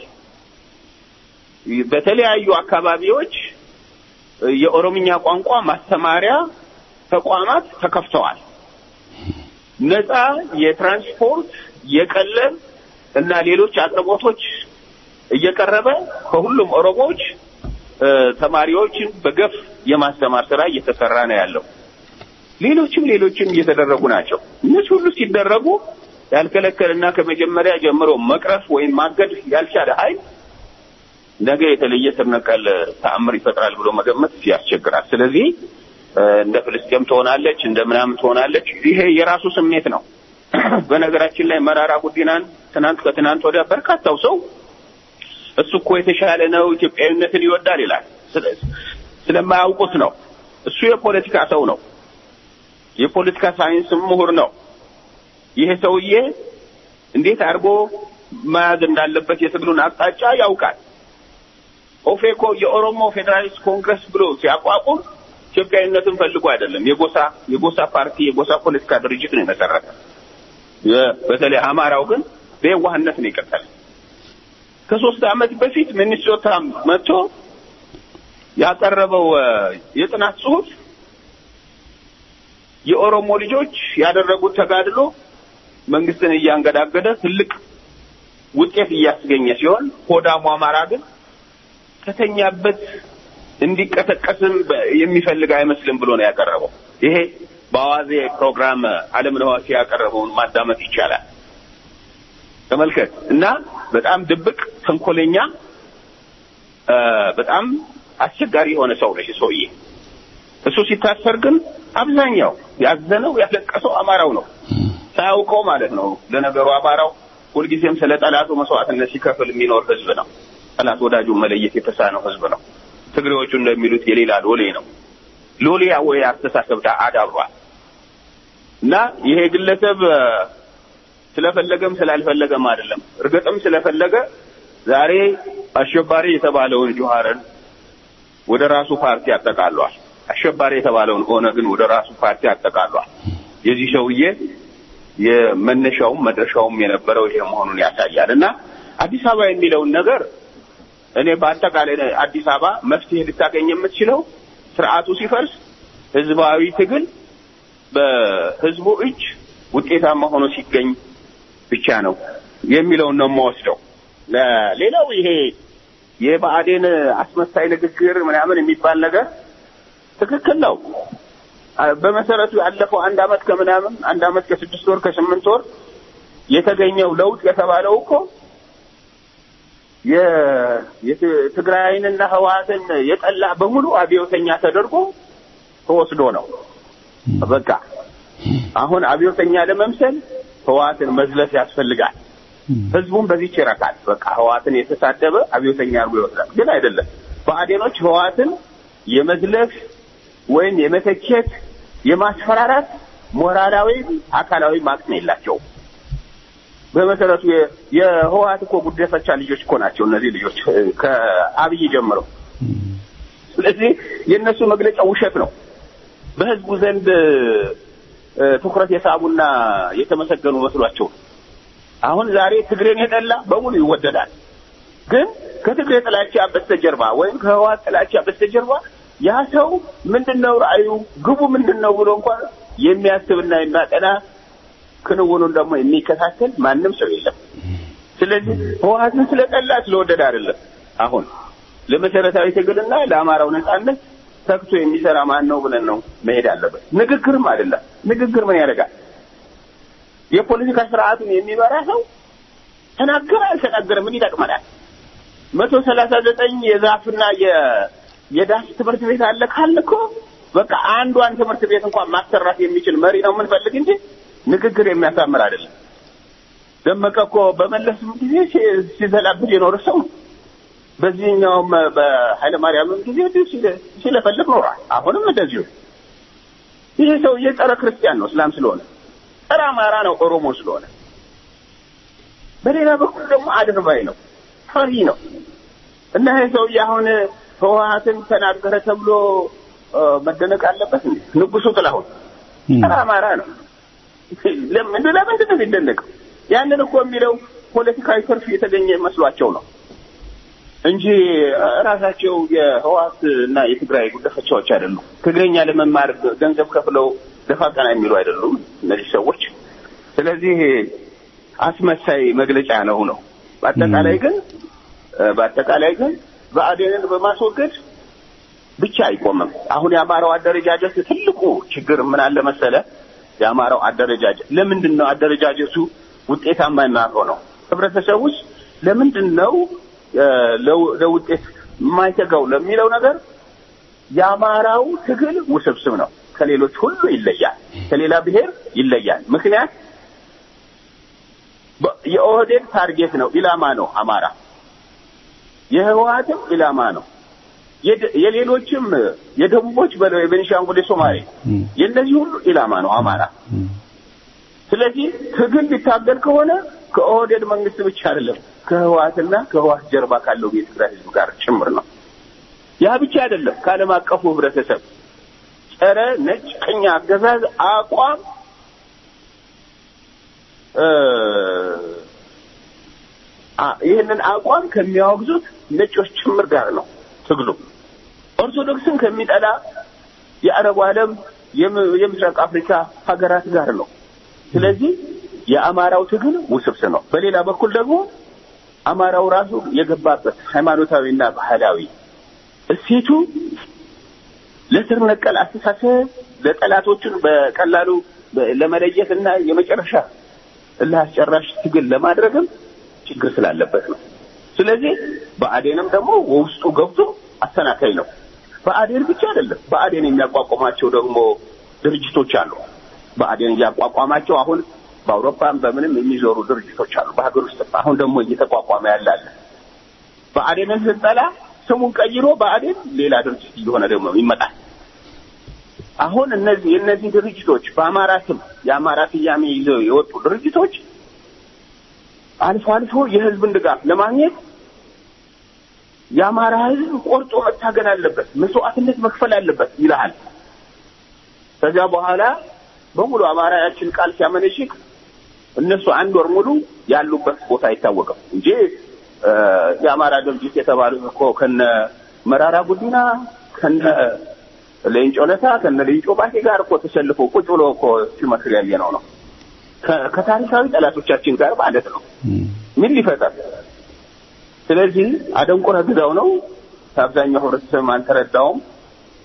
Speaker 7: በተለያዩ አካባቢዎች የኦሮምኛ ቋንቋ ማስተማሪያ ተቋማት ተከፍተዋል። ነፃ የትራንስፖርት የቀለብ እና ሌሎች አቅርቦቶች እየቀረበ ከሁሉም ኦሮሞዎች ተማሪዎችን በገፍ የማስተማር ስራ እየተሰራ ነው ያለው። ሌሎችም ሌሎችም እየተደረጉ ናቸው። እነዚህ ሁሉ ሲደረጉ ያልከለከልና ከመጀመሪያ ጀምሮ መቅረፍ ወይም ማገድ ያልቻለ ኃይል ነገ የተለየ ስር ነቀል ተአምር ይፈጥራል ብሎ መገመት ያስቸግራል። ስለዚህ እንደ ፍልስጤም ትሆናለች፣ እንደ ምናምን ትሆናለች። ይሄ የራሱ ስሜት ነው። በነገራችን ላይ መራራ ጉዲናን ትናንት ከትናንት ወዲያ በርካታው ሰው እሱ እኮ የተሻለ ነው፣ ኢትዮጵያዊነትን ይወዳል ይላል። ስለማያውቁት ነው። እሱ የፖለቲካ ሰው ነው፣ የፖለቲካ ሳይንስ ምሁር ነው። ይሄ ሰውዬ እንዴት አድርጎ መያዝ እንዳለበት የትግሉን አቅጣጫ ያውቃል። ኦፌኮ የኦሮሞ ፌዴራሊስት ኮንግረስ ብሎ ሲያቋቁም ኢትዮጵያዊነትን ፈልጎ አይደለም። የጎሳ የጎሳ ፓርቲ የጎሳ ፖለቲካ ድርጅት ነው የመሰረተ። በተለይ አማራው ግን በየዋህነት ነው የቀጠለ። ከሶስት ዓመት በፊት ሚኒሶታ መጥቶ ያቀረበው የጥናት ጽሑፍ የኦሮሞ ልጆች ያደረጉት ተጋድሎ መንግስትን እያንገዳገደ ትልቅ ውጤት እያስገኘ ሲሆን ሆዳሙ አማራ ግን ከተኛበት እንዲቀሰቀስም የሚፈልግ አይመስልም ብሎ ነው ያቀረበው። ይሄ በአዋዜ ፕሮግራም አለምነህ ዋሴ ያቀረበውን ማዳመጥ ይቻላል። ተመልከት እና በጣም ድብቅ ተንኮለኛ፣ በጣም አስቸጋሪ የሆነ ሰው ነው ሰውዬ። እሱ ሲታሰር ግን አብዛኛው ያዘነው ያለቀሰው አማራው ነው፣ ሳያውቀው ማለት ነው። ለነገሩ አማራው ሁልጊዜም ስለ ጠላቱ መስዋዕትነት ሲከፍል የሚኖር ህዝብ ነው። ጠላት ወዳጁን መለየት የተሳነው ህዝብ ነው። ትግሬዎቹ እንደሚሉት የሌላ ሎሌ ነው። ሎሌ ወይ አስተሳሰብ አዳብሯል እና ይሄ ግለሰብ ስለፈለገም ስላልፈለገም አይደለም። እርግጥም ስለፈለገ ዛሬ አሸባሪ የተባለውን ጆሃርን ወደ ራሱ ፓርቲ አጠቃሏል። አሸባሪ የተባለውን ኦነግን ወደ ራሱ ፓርቲ አጠቃሏል። የዚህ ሰውዬ የመነሻውም መድረሻውም የነበረው ይሄ መሆኑን ያሳያል እና አዲስ አበባ የሚለውን ነገር እኔ በአጠቃላይ አዲስ አበባ መፍትሄ ልታገኝ የምትችለው ስርዓቱ ሲፈርስ ህዝባዊ ትግል በህዝቡ እጅ ውጤታማ ሆኖ ሲገኝ ብቻ ነው የሚለውን ነው የምወስደው። ሌላው ይሄ የብአዴን አስመሳይ ንግግር ምናምን የሚባል ነገር ትክክል ነው። አ- በመሰረቱ ያለፈው አንድ አመት ከምናምን አንድ አመት ከስድስት ወር ከስምንት ወር የተገኘው ለውጥ የተባለው እኮ የ- የት- ትግራይንና ህወሓትን የጠላ በሙሉ አብዮተኛ ተደርጎ ተወስዶ ነው። በቃ አሁን አብዮተኛ ለመምሰል ህወሓትን መዝለፍ ያስፈልጋል። ህዝቡም በዚህ ይረካል። በቃ ህወሓትን የተሳደበ አብዮተኛ አድርጎ ይወስዳል። ግን አይደለም። ብአዴኖች ህወሓትን የመዝለፍ ወይም የመተቸት የማስፈራራት ሞራላዊ አካላዊ አቅም የላቸውም። በመሰረቱ የ- የህወሓት እኮ ጉደፈቻ ልጆች እኮ ናቸው እነዚህ ልጆች እ፣ ከአብይ ጀምረው። ስለዚህ የእነሱ መግለጫ ውሸት ነው። በህዝቡ ዘንድ እ፣ ትኩረት የሳቡና የተመሰገኑ መስሏቸው ነው። አሁን ዛሬ ትግሬን የጠላ በሙሉ ይወደዳል። ግን ከትግሬ ጥላቻ በስተጀርባ ወይም ከህወሓት ጥላቻ በስተጀርባ ያ ሰው ምንድነው ራእዩ፣ ግቡ ምንድነው ብሎ እንኳን የሚያስብና የሚያጠና ክንውኑን ደግሞ የሚከታተል ማንም ሰው የለም። ስለዚህ ህወሓትን ስለጠላ ስለወደደ አይደለም። አሁን ለመሰረታዊ ትግልና ለአማራው ነጻነት ተግቶ የሚሰራ ማን ነው ብለን ነው መሄድ አለበት። ንግግርም አይደለም። ንግግር ምን ያደርጋል? የፖለቲካ ስርዓቱን የሚመራ ሰው ተናገረ አልተናገረ ምን ይጠቅመናል? መቶ ሰላሳ ዘጠኝ የዛፍና የ- የዳስ ትምህርት ቤት አለ ካለ እኮ በቃ አንዷን ትምህርት ቤት እንኳን ማሰራት የሚችል መሪ ነው የምንፈልግ እንጂ ንግግር የሚያሳምር አይደለም። ደመቀ እኮ በመለስ ጊዜ ሲ- ሲዘላብድ የኖረ ሰው ነው። በዚህኛውም በኃይለ ማርያምም ጊዜ እንዲሁ ሲለ- ሲለፈልፍ ኖሯል። አሁንም እንደዚሁ። ይሄ ሰውዬ ጸረ ክርስቲያን ነው እስላም ስለሆነ፣ ጸረ አማራ ነው ኦሮሞ ስለሆነ። በሌላ በኩል ደግሞ አድርባይ ነው፣ ፈሪ ነው እና ይሄ ሰውዬ አሁን ህወሓትን ተናገረ ተብሎ እ፣ መደነቅ አለበት እንዴ? ንጉሱ ጥላሁን ጸረ አማራ ነው። ለምን ለምንድን ነው የሚደነቀው? ያንን እኮ የሚለው ፖለቲካዊ ትርፍ የተገኘ መስሏቸው ነው እንጂ እ፣ ራሳቸው የህወሓት እና የትግራይ ጉዳፈቻዎች አይደሉም። ትግረኛ ለመማር ገንዘብ ከፍለው ደፋ ቀና የሚሉ አይደሉም እነዚህ ሰዎች። ስለዚህ አስመሳይ መግለጫ ነው ነው። በአጠቃላይ ግን እ፣ በአጠቃላይ ግን ብአዴንን በማስወገድ ብቻ አይቆምም። አሁን የአማራው አደረጃጀት ትልቁ ችግር ምን አለ መሰለ? የአማራው አደረጃጀት ለምንድን ነው አደረጃጀቱ ውጤታማ የማይሆነው? ህብረተሰብ ውስጥ ለምንድን ነው እ፣ ለው- ለውጤት የማይተጋው ለሚለው ነገር የአማራው ትግል ውስብስብ ነው። ከሌሎች ሁሉ ይለያል። ከሌላ ብሔር ይለያል። ምክንያት በ- የኦህዴድ ታርጌት ነው፣ ኢላማ ነው አማራ። የህወሓትም ኢላማ ነው። የደ- የሌሎችም የደቡቦች በለው የቤኒሻንጉል የሶማሌ የእነዚህ ሁሉ ኢላማ ነው አማራ። ስለዚህ ትግል ሊታገል ከሆነ ከኦህዴድ መንግስት ብቻ አይደለም ከህወሓትና ከህወሓት ጀርባ ካለው የትግራይ ህዝብ ጋር ጭምር ነው። ያ ብቻ አይደለም ከዓለም አቀፉ ህብረተሰብ ጸረ ነጭ ቅኝ አገዛዝ አቋም እ፣ አ- ይህንን አቋም ከሚያወግዙት ነጮች ጭምር ጋር ነው ትግሉ። ኦርቶዶክስን ከሚጠላ የአረቡ ዓለም የም- የምስራቅ አፍሪካ ሀገራት ጋር ነው። ስለዚህ የአማራው ትግል ውስብስብ ነው። በሌላ በኩል ደግሞ አማራው ራሱ የገባበት ሃይማኖታዊና ባህላዊ እሴቱ ለስር ነቀል አስተሳሰብ ለጠላቶቹን በቀላሉ በ- ለመለየት እና የመጨረሻ እልህ አስጨራሽ ትግል ለማድረግም ችግር ስላለበት ነው። ስለዚህ ብአዴንም ደግሞ ውስጡ ገብቶ አሰናካይ ነው። ብአዴን ብቻ አይደለም፣ ብአዴን የሚያቋቁማቸው ደግሞ ድርጅቶች አሉ። ብአዴን እያቋቋማቸው አሁን በአውሮፓም በምንም የሚዞሩ ድርጅቶች አሉ። በሀገር ውስጥ አሁን ደግሞ እየተቋቋመ ያላለ ብአዴንን ስንጠላ ስሙን ቀይሮ ብአዴን ሌላ ድርጅት እየሆነ ደግሞ ይመጣል። አሁን እነዚህ የእነዚህ ድርጅቶች በአማራ ስም የአማራ ስያሜ ይዘው የወጡ ድርጅቶች አልፎ አልፎ የህዝብን ድጋፍ ለማግኘት የአማራ ህዝብ ቆርጦ መታገል አለበት፣ መስዋዕትነት መክፈል አለበት ይልሃል። ከዚያ በኋላ በሙሉ አማራ ያችን ቃል ሲያመነሽክ እነሱ አንድ ወር ሙሉ ያሉበት ቦታ አይታወቅም እንጂ እ፣ የአማራ ድርጅት የተባሉት እኮ ከነ መራራ ጉዲና ከነ ሌንጮ ለታ ከነ ሌንጮ ባቴ ጋር እኮ ተሰልፎ ቁጭ ብሎ እኮ ሲመክር ያየነው ነው። ከ- ከታሪካዊ ጠላቶቻችን ጋር ማለት ነው። ምን ሊፈጠር? ስለዚህ አደንቆረ ግዛው ነው። ከአብዛኛው ህብረተሰብ አልተረዳውም።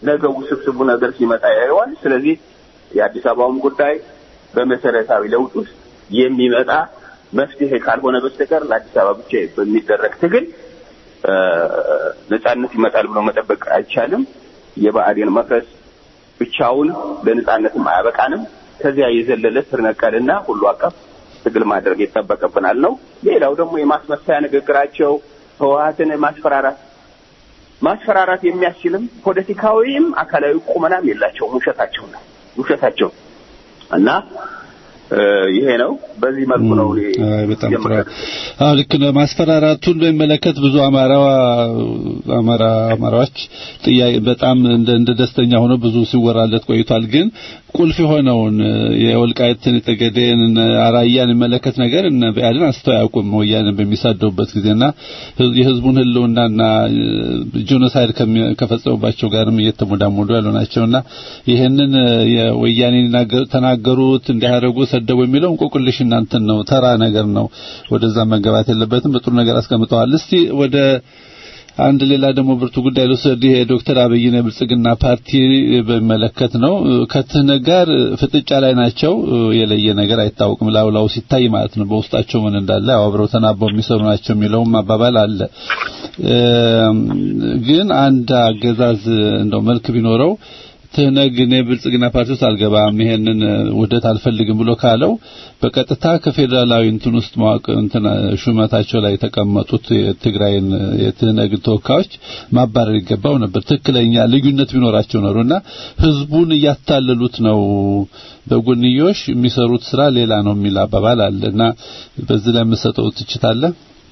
Speaker 7: ነገ ውስብስቡ ነገር ሲመጣ ያየዋል። ስለዚህ የአዲስ አበባውም ጉዳይ በመሰረታዊ ለውጥ ውስጥ የሚመጣ መፍትሄ ካልሆነ በስተቀር ለአዲስ አበባ ብቻ በሚደረግ ትግል እ፣ ነጻነት ይመጣል ብሎ መጠበቅ አይቻልም። የብአዴን መፍረስ ብቻውን ለነጻነትም አያበቃንም። ከዚያ የዘለለ ስር ነቀልና ሁሉ አቀፍ ትግል ማድረግ ይጠበቅብናል ነው። ሌላው ደግሞ የማስመሰያ ንግግራቸው ህወሀትን ማስፈራራት ማስፈራራት የሚያስችልም ፖለቲካዊም አካላዊ ቁመናም የላቸውም። ውሸታቸው ነው ውሸታቸው እና እ፣ ይሄ ነው። በዚህ መልኩ ነው እኔ
Speaker 6: አይ በጣም ጥሩ።
Speaker 7: የምገልጸው።
Speaker 6: አዎ ልክ ነው። ማስፈራራቱን በሚመለከት ብዙ አማራ አማራ አማራዎች ጥያቄ በጣም እንደ እንደ ደስተኛ ሆኖ ብዙ ሲወራለት ቆይቷል። ግን ቁልፍ የሆነውን የወልቃይትን ጠገዴን አራያን የሚመለከት ነገር እነ ብአዴን አንስተው አያውቁም። ወያኔን በሚሳደቡበት ጊዜና ህዝ- የህዝቡን ህልውናና ጄኖሳይድ ከሚ- ከፈጸሙባቸው ጋርም እየተሞዳሞዱ ያሉ ናቸውና ይህንን የወያኔ ይናገሩ- ተናገሩት እንዲያደርጉ ሰደቡ የሚለው እንቆቅልሽ እናንተን ነው፣ ተራ ነገር ነው። ወደዛ መገባት የለበትም። በጥሩ ነገር አስቀምጠዋል። እስቲ ወደ አንድ ሌላ ደግሞ ብርቱ ጉዳይ ልውሰድ። ይሄ ዶክተር አብይን የብልጽግና ፓርቲ በሚመለከት ነው። ከትህነ ጋር ፍጥጫ ላይ ናቸው። የለየ ነገር አይታወቅም። ላውላው ሲታይ ማለት ነው። በውስጣቸው ምን እንዳለ ያው አብረው ተናበው የሚሰሩ ናቸው የሚለውም አባባል አለ። እም፣ ግን አንድ አገዛዝ እንደው መልክ ቢኖረው ትህነግ እኔ ብልጽግና ፓርቲ ውስጥ አልገባም ይሄንን ውህደት አልፈልግም ብሎ ካለው በቀጥታ ከፌዴራላዊ እንትን ውስጥ መዋቅር እንትን ሹመታቸው ላይ የተቀመጡት የትግራይን የትህነግ ተወካዮች ማባረር ይገባው ነበር። ትክክለኛ ልዩነት ቢኖራቸው ኖሮና ህዝቡን እያታለሉት ነው። በጎንዮሽ የሚሰሩት ስራ ሌላ ነው የሚል አባባል አለ እና በዚህ ላይ የምሰጠው ትችት አለ።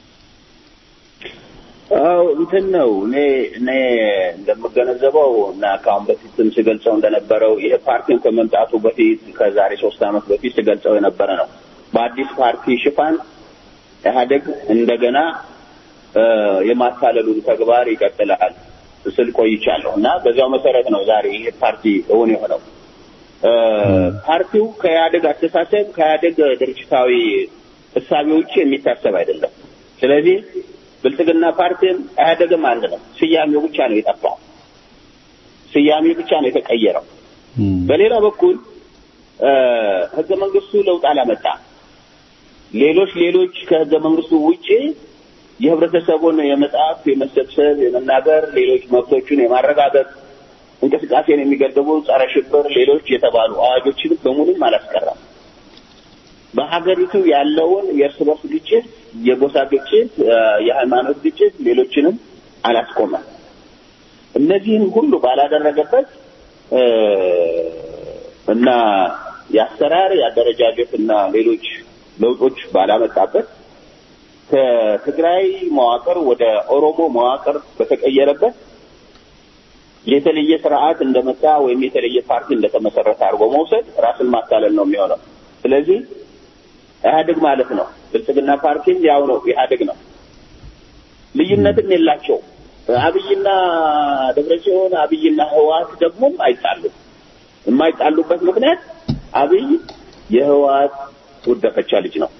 Speaker 7: አው እንትን ነው እኔ እኔ እንደምገነዘበው እና ከአሁን በፊትም ስገልጸው እንደነበረው ይሄ ፓርቲን ከመምጣቱ በፊት ከዛሬ ሶስት ዓመት በፊት ስገልጸው የነበረ ነው። በአዲስ ፓርቲ ሽፋን ኢህአዴግ እንደገና እ፣ የማታለሉን ተግባር ይቀጥላል ስል ቆይቻለሁ እና በዚያው መሰረት ነው ዛሬ ይሄ ፓርቲ እውን የሆነው። እ፣ ፓርቲው ከኢህአዴግ አስተሳሰብ ከኢህአዴግ ድርጅታዊ እሳቤ ውጭ የሚታሰብ አይደለም። ስለዚህ ብልጽግና ፓርቲም ኢህአዴግም አንድ ነው። ስያሜው ብቻ ነው የጠፋው። ስያሜው ብቻ ነው የተቀየረው። በሌላ በኩል እ፣ ህገ መንግስቱ ለውጥ አላመጣም። ሌሎች ሌሎች ከህገ መንግስቱ ውጪ የህብረተሰቡን የመጻፍ፣ የመሰብሰብ፣ የመናገር ሌሎች መብቶቹን የማረጋገጥ እንቅስቃሴን የሚገድቡ ጸረ ሽብር ሌሎች የተባሉ አዋጆችን በሙሉም አላስቀራም። በሀገሪቱ ያለውን የእርስ በርስ ግጭት፣ የጎሳ ግጭት፣ እ፣ የሃይማኖት ግጭት ሌሎችንም አላስቆመም። እነዚህን ሁሉ ባላደረገበት እ፣ እና የአሰራር የአደረጃጀት እና ሌሎች ለውጦች ባላመጣበት ከትግራይ መዋቅር ወደ ኦሮሞ መዋቅር በተቀየረበት የተለየ ስርዓት እንደመጣ ወይም የተለየ ፓርቲ እንደተመሰረተ አድርጎ መውሰድ ራስን ማታለል ነው የሚሆነው። ስለዚህ ኢህአዴግ ማለት ነው። ብልጽግና ፓርቲም ያው ነው፣ ኢህአዴግ ነው። ልዩነትም የላቸው። አብይና ደብረጽዮን፣ አብይና ህወሓት ደግሞ አይጣሉም። የማይጣሉበት ምክንያት አብይ የህወሓት ጉደፈቻ ልጅ ነው።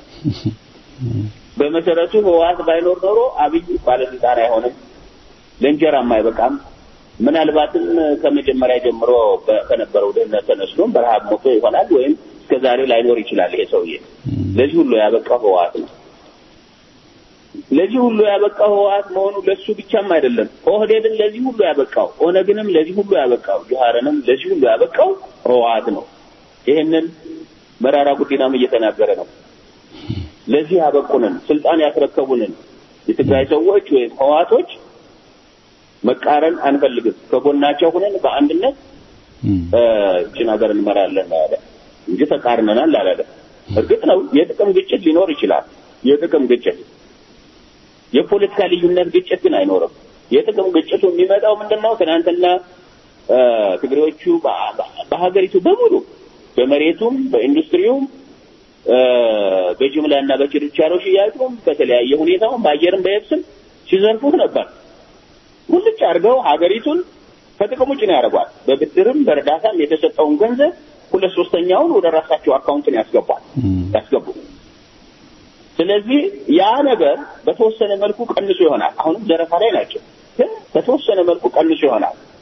Speaker 7: በመሰረቱ ህወሓት ባይኖር ኖሮ አብይ ባለስልጣን አይሆንም፣ ለእንጀራም አይበቃም። ምናልባትም ከመጀመሪያ ጀምሮ በ- ከነበረው ድህነት ተነስቶም በረሃብ ሞቶ ይሆናል ወይም እስከ ዛሬ ላይኖር ይችላል። ይሄ ሰውዬ ለዚህ ሁሉ ያበቃው ህወሓት ነው። ለዚህ ሁሉ ያበቃው ህወሓት መሆኑ ለሱ ብቻም አይደለም። ኦህዴድን ለዚህ ሁሉ ያበቃው፣ ኦነግንም ለዚህ ሁሉ ያበቃው፣ ጆሀርንም ለዚህ ሁሉ ያበቃው ህወሓት ነው። ይህንን መራራ ጉዲናም እየተናገረ ነው። ለዚህ ያበቁንን ስልጣን ያስረከቡንን የትግራይ ሰዎች ወይም ህወሓቶች መቃረን አንፈልግም፣ ከጎናቸው ሆነን በአንድነት እ፣ ይህችን ሀገር እንመራለን ያለ እንጂ ተቃርነናል አላለም። እርግጥ ነው የጥቅም ግጭት ሊኖር ይችላል። የጥቅም ግጭት የፖለቲካ ልዩነት ግጭት ግን አይኖርም። የጥቅም ግጭቱ የሚመጣው ምንድን ነው? ትናንትና እ፣ ትግሬዎቹ በ- በ- በሀገሪቱ በሙሉ በመሬቱም በኢንዱስትሪውም እ፣ በጅምላና በችርቻሮ ሽያጩም በተለያየ ሁኔታውም በአየርም በየብስም ሲዘርፉት ነበር። ሙልጭ አድርገው ሀገሪቱን ከጥቅም ውጭ ነው ያደርጓል። በብድርም በእርዳታም የተሰጠውን ገንዘብ ሁለት ሶስተኛውን ወደ ራሳቸው አካውንትን ያስገቧል ያስገቡ። ስለዚህ ያ ነገር በተወሰነ መልኩ ቀንሶ ይሆናል። አሁንም ዘረፋ ላይ ናቸው፣ ግን በተወሰነ መልኩ ቀንሶ ይሆናል።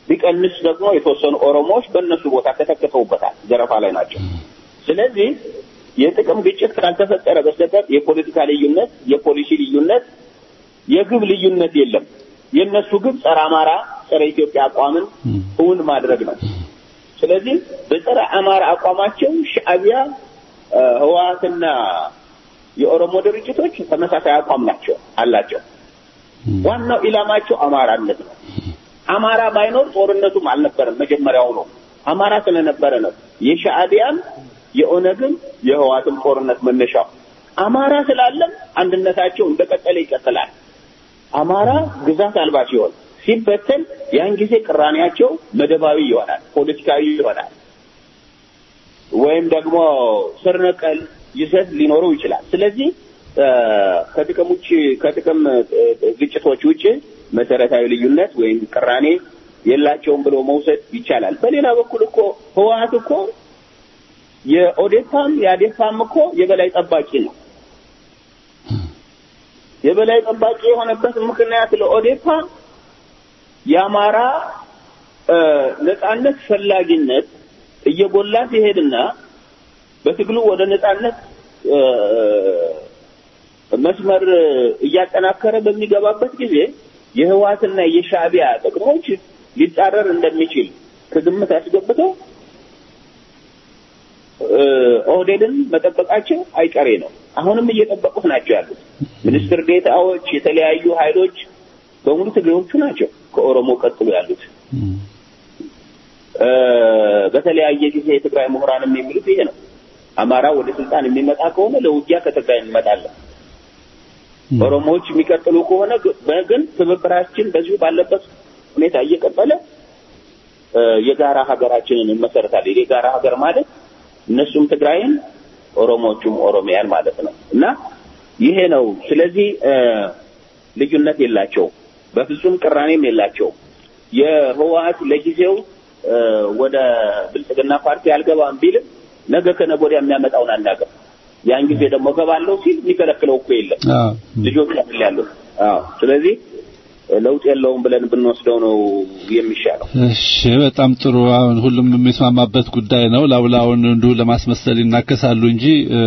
Speaker 7: ቢቀንስ ደግሞ የተወሰኑ ኦሮሞዎች በእነሱ ቦታ ተተክተውበታል፣ ዘረፋ ላይ ናቸው። ስለዚህ የጥቅም ግጭት ካልተፈጠረ በስተቀር የፖለቲካ ልዩነት፣ የፖሊሲ ልዩነት፣ የግብ ልዩነት የለም። የእነሱ ግብ ጸረ አማራ፣ ጸረ ኢትዮጵያ አቋምን እውን ማድረግ ነው። ስለዚህ በጸረ አማራ አቋማቸው ሻዕቢያ፣ ህወሓትና የኦሮሞ ድርጅቶች ተመሳሳይ አቋም ናቸው አላቸው። ዋናው ኢላማቸው አማራነት ነው። አማራ ባይኖር ጦርነቱም አልነበረም። መጀመሪያው ነው አማራ ስለነበረ ነው የሻዕቢያም የኦነግም የህወሓትም ጦርነት መነሻው አማራ ስላለም አንድነታቸው እንደቀጠለ ይቀጥላል። አማራ ግዛት አልባ ሲሆን ሲበተን ያን ጊዜ ቅራኔያቸው መደባዊ ይሆናል፣ ፖለቲካዊ ይሆናል፣ ወይም ደግሞ ስር ነቀል ይዘት ሊኖረው ይችላል። ስለዚህ ከጥቅም ውጭ ከጥቅም ግጭቶች ውጭ መሰረታዊ ልዩነት ወይም ቅራኔ የላቸውም ብሎ መውሰድ ይቻላል። በሌላ በኩል እኮ ህወሓት እኮ የኦዴፓም የአዴፓም እኮ የበላይ ጠባቂ ነው። የበላይ ጠባቂ የሆነበት ምክንያት ለኦዴፓ የአማራ ነጻነት ፈላጊነት እየጎላ ሲሄድና በትግሉ ወደ ነጻነት መስመር እያጠናከረ በሚገባበት ጊዜ የህወሓትና የሻዕቢያ ጥቅሞች ሊጻረር እንደሚችል ከግምት አስገብተው ኦህዴድን መጠበቃቸው አይቀሬ ነው። አሁንም እየጠበቁት ናቸው ያሉት ሚኒስትር ዴታዎች፣ የተለያዩ ኃይሎች በሙሉ ትግሬዎቹ ናቸው ከኦሮሞ ቀጥሎ ያሉት። በተለያየ ጊዜ የትግራይ ምሁራንም የሚሉት ይሄ ነው። አማራ ወደ ስልጣን የሚመጣ ከሆነ ለውጊያ ከትግራይ እንመጣለን። ኦሮሞዎች የሚቀጥሉ ከሆነ ግን ትብብራችን በዚሁ ባለበት ሁኔታ እየቀጠለ የጋራ ሀገራችንን እንመሰርታለን። የጋራ ሀገር ማለት እነሱም ትግራይን ኦሮሞዎቹም ኦሮሚያን ማለት ነው እና ይሄ ነው። ስለዚህ ልዩነት የላቸው፣ በፍጹም ቅራኔም የላቸው። የህወሓት ለጊዜው ወደ ብልጽግና ፓርቲ አልገባም ቢልም ነገ ከነገ ወዲያ የሚያመጣውን አናውቅም። ያን ጊዜ ደግሞ ገባለው ሲል የሚከለክለው እኮ የለም። ልጆች ያለ ያሉት። አዎ ስለዚህ ለውጥ የለውም ብለን ብንወስደው ነው የሚሻለው።
Speaker 6: እሺ፣ በጣም ጥሩ። አሁን ሁሉም የሚስማማበት ጉዳይ ነው። ላውላውን እንዲሁ ለማስመሰል ይናከሳሉ እንጂ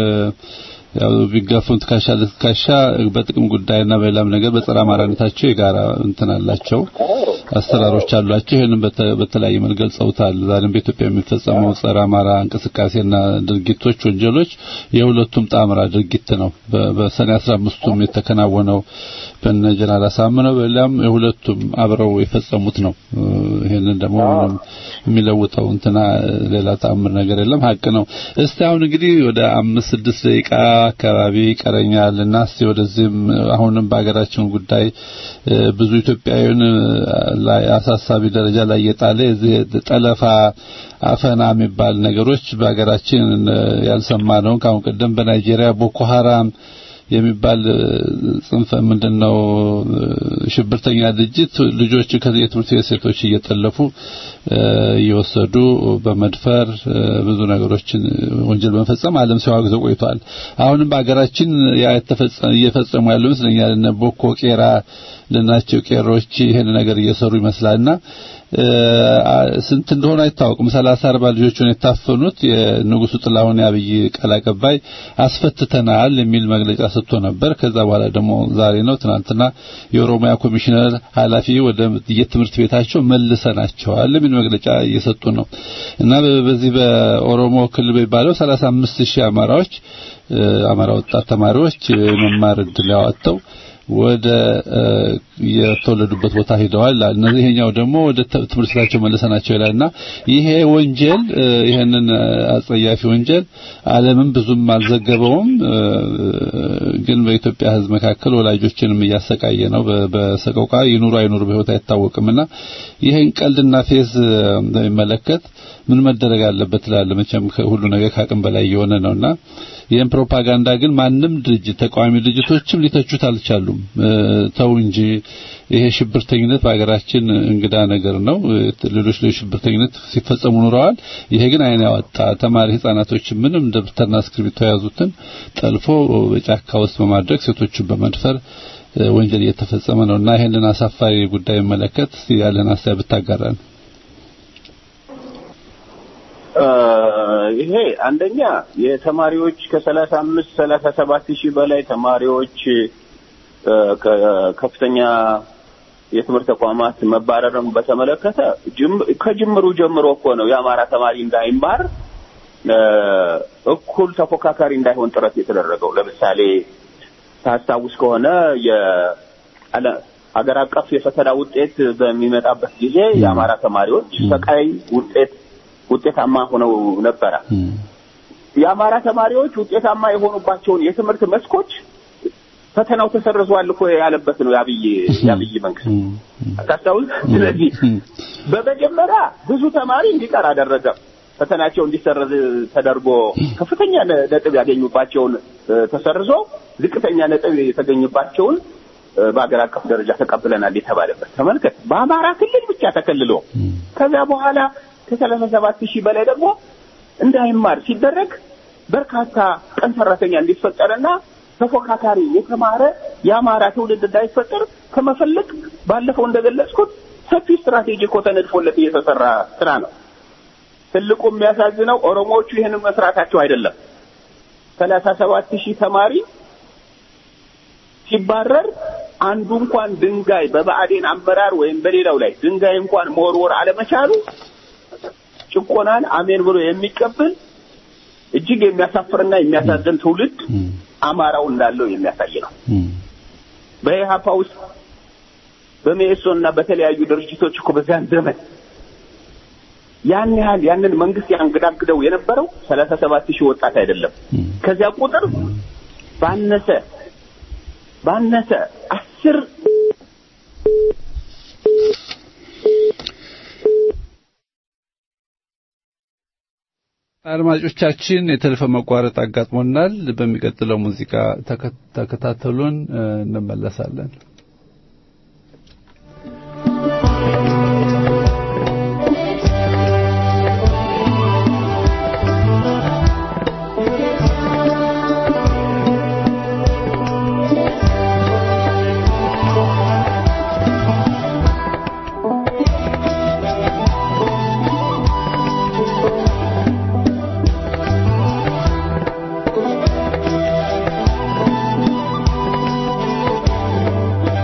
Speaker 6: ያው ቢጋፉን ትከሻ ለትከሻ በጥቅም ጉዳይና በሌላም ነገር በጸረ አማራነታቸው የጋራ እንትን አላቸው፣ አሰራሮች አሏቸው። ይህንን በተለያየ መልክ ገልጸውታል። ዛሬም በኢትዮጵያ የሚፈጸመው ጸረ አማራ እንቅስቃሴና ድርጊቶች፣ ወንጀሎች የሁለቱም ጣምራ ድርጊት ነው። በሰኔ 15ቱም የተከናወነው በነ ጀነራል አሳምነው በሌላም የሁለቱም አብረው የፈጸሙት ነው። ይሄንን ደግሞ ምንም የሚለውጠው እንትና ሌላ ተአምር ነገር የለም፣ ሀቅ ነው። እስቲ አሁን እንግዲህ ወደ አምስት ስድስት ደቂቃ አካባቢ ይቀረኛል እና እስቲ ወደዚህም አሁንም በሀገራችን ጉዳይ ብዙ ኢትዮጵያውያን ላይ አሳሳቢ ደረጃ ላይ የጣለ የዚህ ጠለፋ አፈና የሚባል ነገሮች በሀገራችን ያልሰማ ነው። ከአሁን ቀደም በናይጄሪያ ቦኮ ሀራም የሚባል ጽንፈ ምንድነው ሽብርተኛ ድርጅት ልጆች ከየትምህርት ቤት ሴቶች እየጠለፉ እየወሰዱ በመድፈር ብዙ ነገሮችን ወንጀል በመፈጸም ዓለም ሲያወግዘው ቆይቷል። አሁንም በሀገራችን እየፈጸሙ ያለው ይመስለኛል። እነ ቦኮ ቄራ ልናቸው ቄሮች ይሄን ነገር እየሰሩ ይመስላልና ስንት እንደሆነ አይታወቅም። ሰላሳ አርባ ልጆችን የታፈኑት የንጉሱ ጥላሁን የአብይ ቃል አቀባይ አስፈትተናል የሚል መግለጫ ሰጥቶ ነበር። ከዛ በኋላ ደግሞ ዛሬ ነው ትናንትና የኦሮሚያ ኮሚሽነር ኃላፊ ወደ የትምህርት ቤታቸው መልሰናቸዋል የሚል መግለጫ እየሰጡ ነው እና በዚህ በኦሮሞ ክልል የሚባለው 35 ሺህ አማራዎች አማራ ወጣት ተማሪዎች መማር እድል ያወጣው ወደ የተወለዱበት ቦታ ሂደዋል። እነዚህ ይሄኛው ደግሞ ወደ ትምህርት ቤታቸው መለሰናቸው ይላልና ይሄ ወንጀል ይሄንን አጸያፊ ወንጀል ዓለምም ብዙም አልዘገበውም። ግን በኢትዮጵያ ሕዝብ መካከል ወላጆችንም እያሰቃየ ነው። በሰቆቃ ይኑሩ አይኑሩ በህይወት አይታወቅምና ይሄን ቀልድና ፌዝ በሚመለከት ምን መደረግ አለበት ትላለ? መቼም ሁሉ ነገር ከአቅም በላይ የሆነ ነውና ይህን ፕሮፓጋንዳ ግን ማንም ድርጅት ተቃዋሚ ድርጅቶችም ሊተቹት አልቻሉም። ተው እንጂ ይሄ ሽብርተኝነት በሀገራችን እንግዳ ነገር ነው። ሌሎች ሌሎች ሽብርተኝነት ሲፈጸሙ ኑረዋል። ይሄ ግን አይን ያወጣ ተማሪ ህጻናቶች ምንም ደብተርና እስክሪብቶ የያዙትን ጠልፎ በጫካ ውስጥ በማድረግ ሴቶችን በመድፈር ወንጀል እየተፈጸመ ነውና ይሄንን አሳፋሪ ጉዳይ መለከት ያለን ሀሳብ ብታጋራን።
Speaker 7: ይሄ አንደኛ የተማሪዎች ከሰላሳ አምስት ሰላሳ ሰባት ሺህ በላይ ተማሪዎች እ፣ ከ- ከፍተኛ የትምህርት ተቋማት መባረርን በተመለከተ ጅም- ከጅምሩ ጀምሮ እኮ ነው የአማራ ተማሪ እንዳይማር እ፣ እኩል ተፎካካሪ እንዳይሆን ጥረት የተደረገው። ለምሳሌ ታስታውስ ከሆነ የዓለ- ሀገር አቀፍ የፈተና ውጤት በሚመጣበት ጊዜ የአማራ ተማሪዎች ሰቃይ ውጤት ውጤታማ ሆነው ነበረ። የአማራ ተማሪዎች ውጤታማ የሆኑባቸውን የትምህርት መስኮች ፈተናው ተሰርዟል እኮ ያለበት ነው የአብይ የአብይ መንግስት አታስታውስ። ስለዚህ በመጀመሪያ ብዙ ተማሪ እንዲቀር አደረገ። ፈተናቸው እንዲሰረዝ ተደርጎ ከፍተኛ ነ- ነጥብ ያገኙባቸውን እ፣ ተሰርዞ ዝቅተኛ ነጥብ የተገኙባቸውን እ፣ በሀገር አቀፍ ደረጃ ተቀብለናል የተባለበት ተመልከት። በአማራ ክልል ብቻ ተከልሎ ከዚያ በኋላ ከሰላሳ ሰባት ሺህ በላይ ደግሞ እንዳይማር ሲደረግ በርካታ ቀን ሰራተኛ እንዲፈጠርና ተፎካካሪ የተማረ የአማራ ትውልድ እንዳይፈጠር ከመፈለግ ባለፈው እንደገለጽኩት ሰፊ ስትራቴጂ እኮ ተነድፎለት እየተሰራ ስራ ነው። ትልቁ የሚያሳዝነው ኦሮሞዎቹ ይህንን መስራታቸው አይደለም። ሰላሳ ሰባት ሺህ ተማሪ ሲባረር አንዱ እንኳን ድንጋይ በብአዴን አመራር ወይም በሌላው ላይ ድንጋይ እንኳን መወርወር አለመቻሉ ጭቆናን አሜን ብሎ የሚቀበል እጅግ የሚያሳፍርና የሚያሳዝን ትውልድ አማራው እንዳለው የሚያሳይ ነው። በኢህአፓ ውስጥ በሜሶን እና በተለያዩ ድርጅቶች እኮ በዚያን ዘመን ያን ያህል ያንን መንግስት ያንገዳግደው የነበረው ሰላሳ ሰባት ሺህ ወጣት አይደለም። ከዚያ ቁጥር ባነሰ ባነሰ አስር
Speaker 6: አድማጮቻችን የቴሌፎን መቋረጥ አጋጥሞናል። በሚቀጥለው ሙዚቃ ተከ- ተከታተሉን፣ እ፣ እንመለሳለን።
Speaker 3: ♪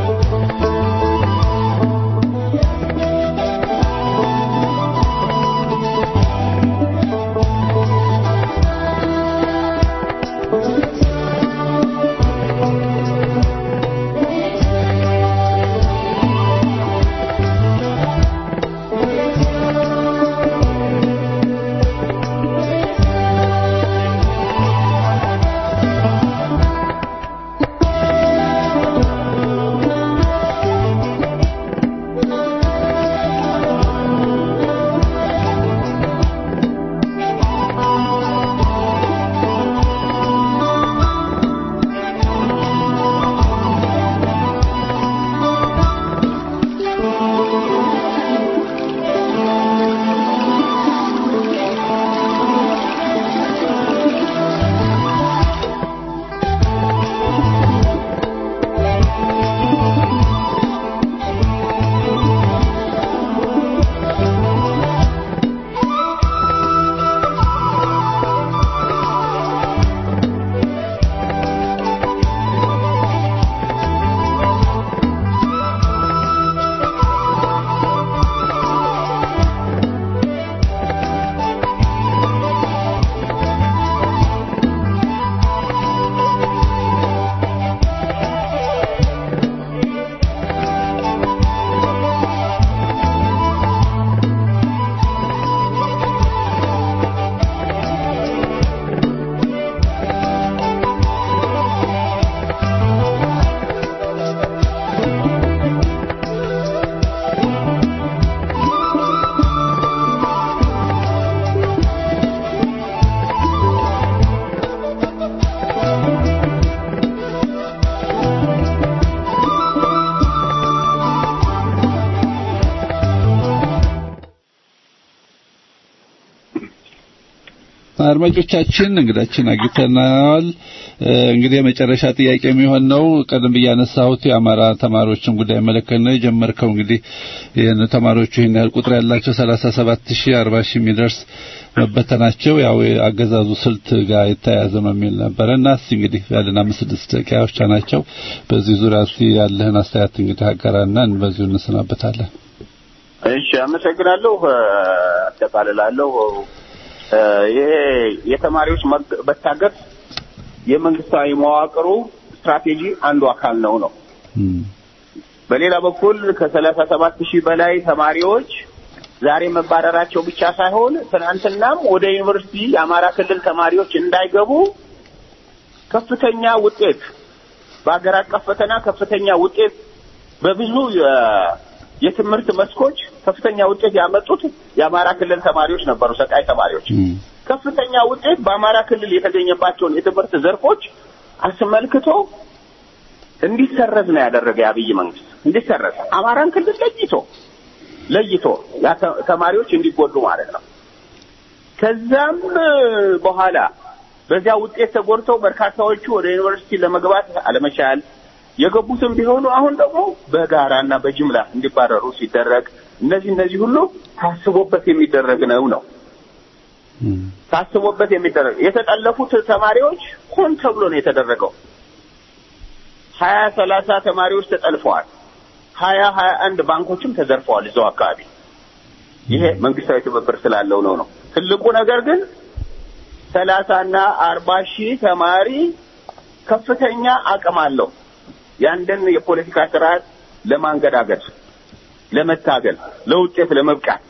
Speaker 6: አድማጮቻችን እንግዳችን አግኝተናል። እንግዲህ የመጨረሻ ጥያቄ የሚሆን ነው። ቀደም ብዬ ያነሳሁት የአማራ ተማሪዎችን ጉዳይ መለከት ነው የጀመርከው። እንግዲህ ይህን ተማሪዎቹ ይህን ያህል ቁጥር ያላቸው 37 ሺህ 40 ሺህ የሚደርስ መበተናቸው ያው የአገዛዙ ስልት ጋር የተያያዘ ነው የሚል ነበረ እና እስቲ እንግዲህ ያለን አምስት ስድስት ደቂቃዎች ናቸው። በዚህ ዙሪያ እስቲ ያለህን አስተያየት እንግዲህ አጋራና በዚሁ እንሰናበታለን።
Speaker 7: እሺ፣ አመሰግናለሁ። አጠቃልላለሁ። ይሄ የተማሪዎች መታገት የመንግስታዊ መዋቅሩ ስትራቴጂ አንዱ አካል ነው ነው። በሌላ በኩል ከሰላሳ ሰባት ሺህ በላይ ተማሪዎች ዛሬ መባረራቸው ብቻ ሳይሆን ትናንትናም ወደ ዩኒቨርሲቲ የአማራ ክልል ተማሪዎች እንዳይገቡ ከፍተኛ ውጤት በሀገር አቀፍ ፈተና ከፍተኛ ውጤት በብዙ የትምህርት መስኮች ከፍተኛ ውጤት ያመጡት የአማራ ክልል ተማሪዎች ነበሩ። ሰቃይ ተማሪዎች ከፍተኛ ውጤት በአማራ ክልል የተገኘባቸውን የትምህርት ዘርፎች አስመልክቶ እንዲሰረዝ ነው ያደረገ የአብይ መንግስት። እንዲሰረዝ አማራን ክልል ለይቶ ለይቶ ተማሪዎች እንዲጎዱ ማለት ነው። ከዛም በኋላ በዚያ ውጤት ተጎድተው በርካታዎቹ ወደ ዩኒቨርሲቲ ለመግባት አለመቻል የገቡትም ቢሆኑ አሁን ደግሞ በጋራና በጅምላ እንዲባረሩ ሲደረግ እነዚህ እነዚህ ሁሉ ታስቦበት የሚደረግ ነው ነው ታስቦበት የሚደረግ የተጠለፉት ተማሪዎች ሆን ተብሎ ነው የተደረገው። ሀያ ሰላሳ ተማሪዎች ተጠልፈዋል። ሀያ ሀያ አንድ ባንኮችም ተዘርፈዋል እዛው አካባቢ። ይሄ መንግስታዊ ትብብር ስላለው ነው ነው። ትልቁ ነገር ግን ሰላሳና አርባ ሺህ ተማሪ ከፍተኛ አቅም አለው ያንድን የፖለቲካ ስርዓት ለማንገዳገድ፣ ለመታገል፣ ለውጤት ለመብቃት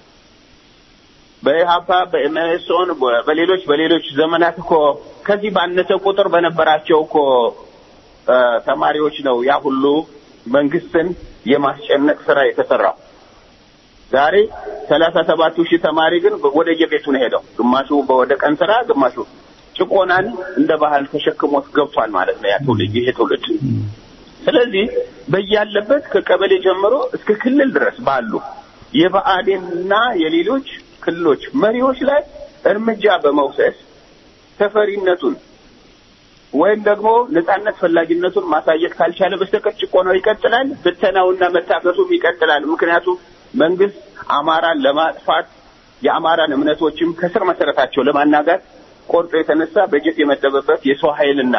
Speaker 7: በኢህአፓ በኤምኤስኦን በሌሎች በሌሎች ዘመናት እኮ ከዚህ ባነሰ ቁጥር በነበራቸው እኮ ተማሪዎች ነው ያ ሁሉ መንግስትን የማስጨነቅ ስራ የተሰራው። ዛሬ ሰላሳ ሰባቱ ሺህ ተማሪ ግን ወደ የቤቱ ነው ሄደው፣ ግማሹ ወደ ቀን ስራ፣ ግማሹ ጭቆናን እንደ ባህል ተሸክሞት ገብቷል ማለት ነው ያ ትውልድ ይሄ ትውልድ። ስለዚህ በያለበት ከቀበሌ ጀምሮ እስከ ክልል ድረስ ባሉ የብአዴንና የሌሎች ክልሎች መሪዎች ላይ እርምጃ በመውሰድ ተፈሪነቱን ወይም ደግሞ ነጻነት ፈላጊነቱን ማሳየት ካልቻለ በስተቀር ጭቆናው ይቀጥላል፣ ብተናውና መታገቱም ይቀጥላል። ምክንያቱም መንግስት አማራን ለማጥፋት የአማራን እምነቶችም ከስር መሰረታቸው ለማናጋት ቆርጦ የተነሳ በጀት የመደበበት የሰው ኃይልና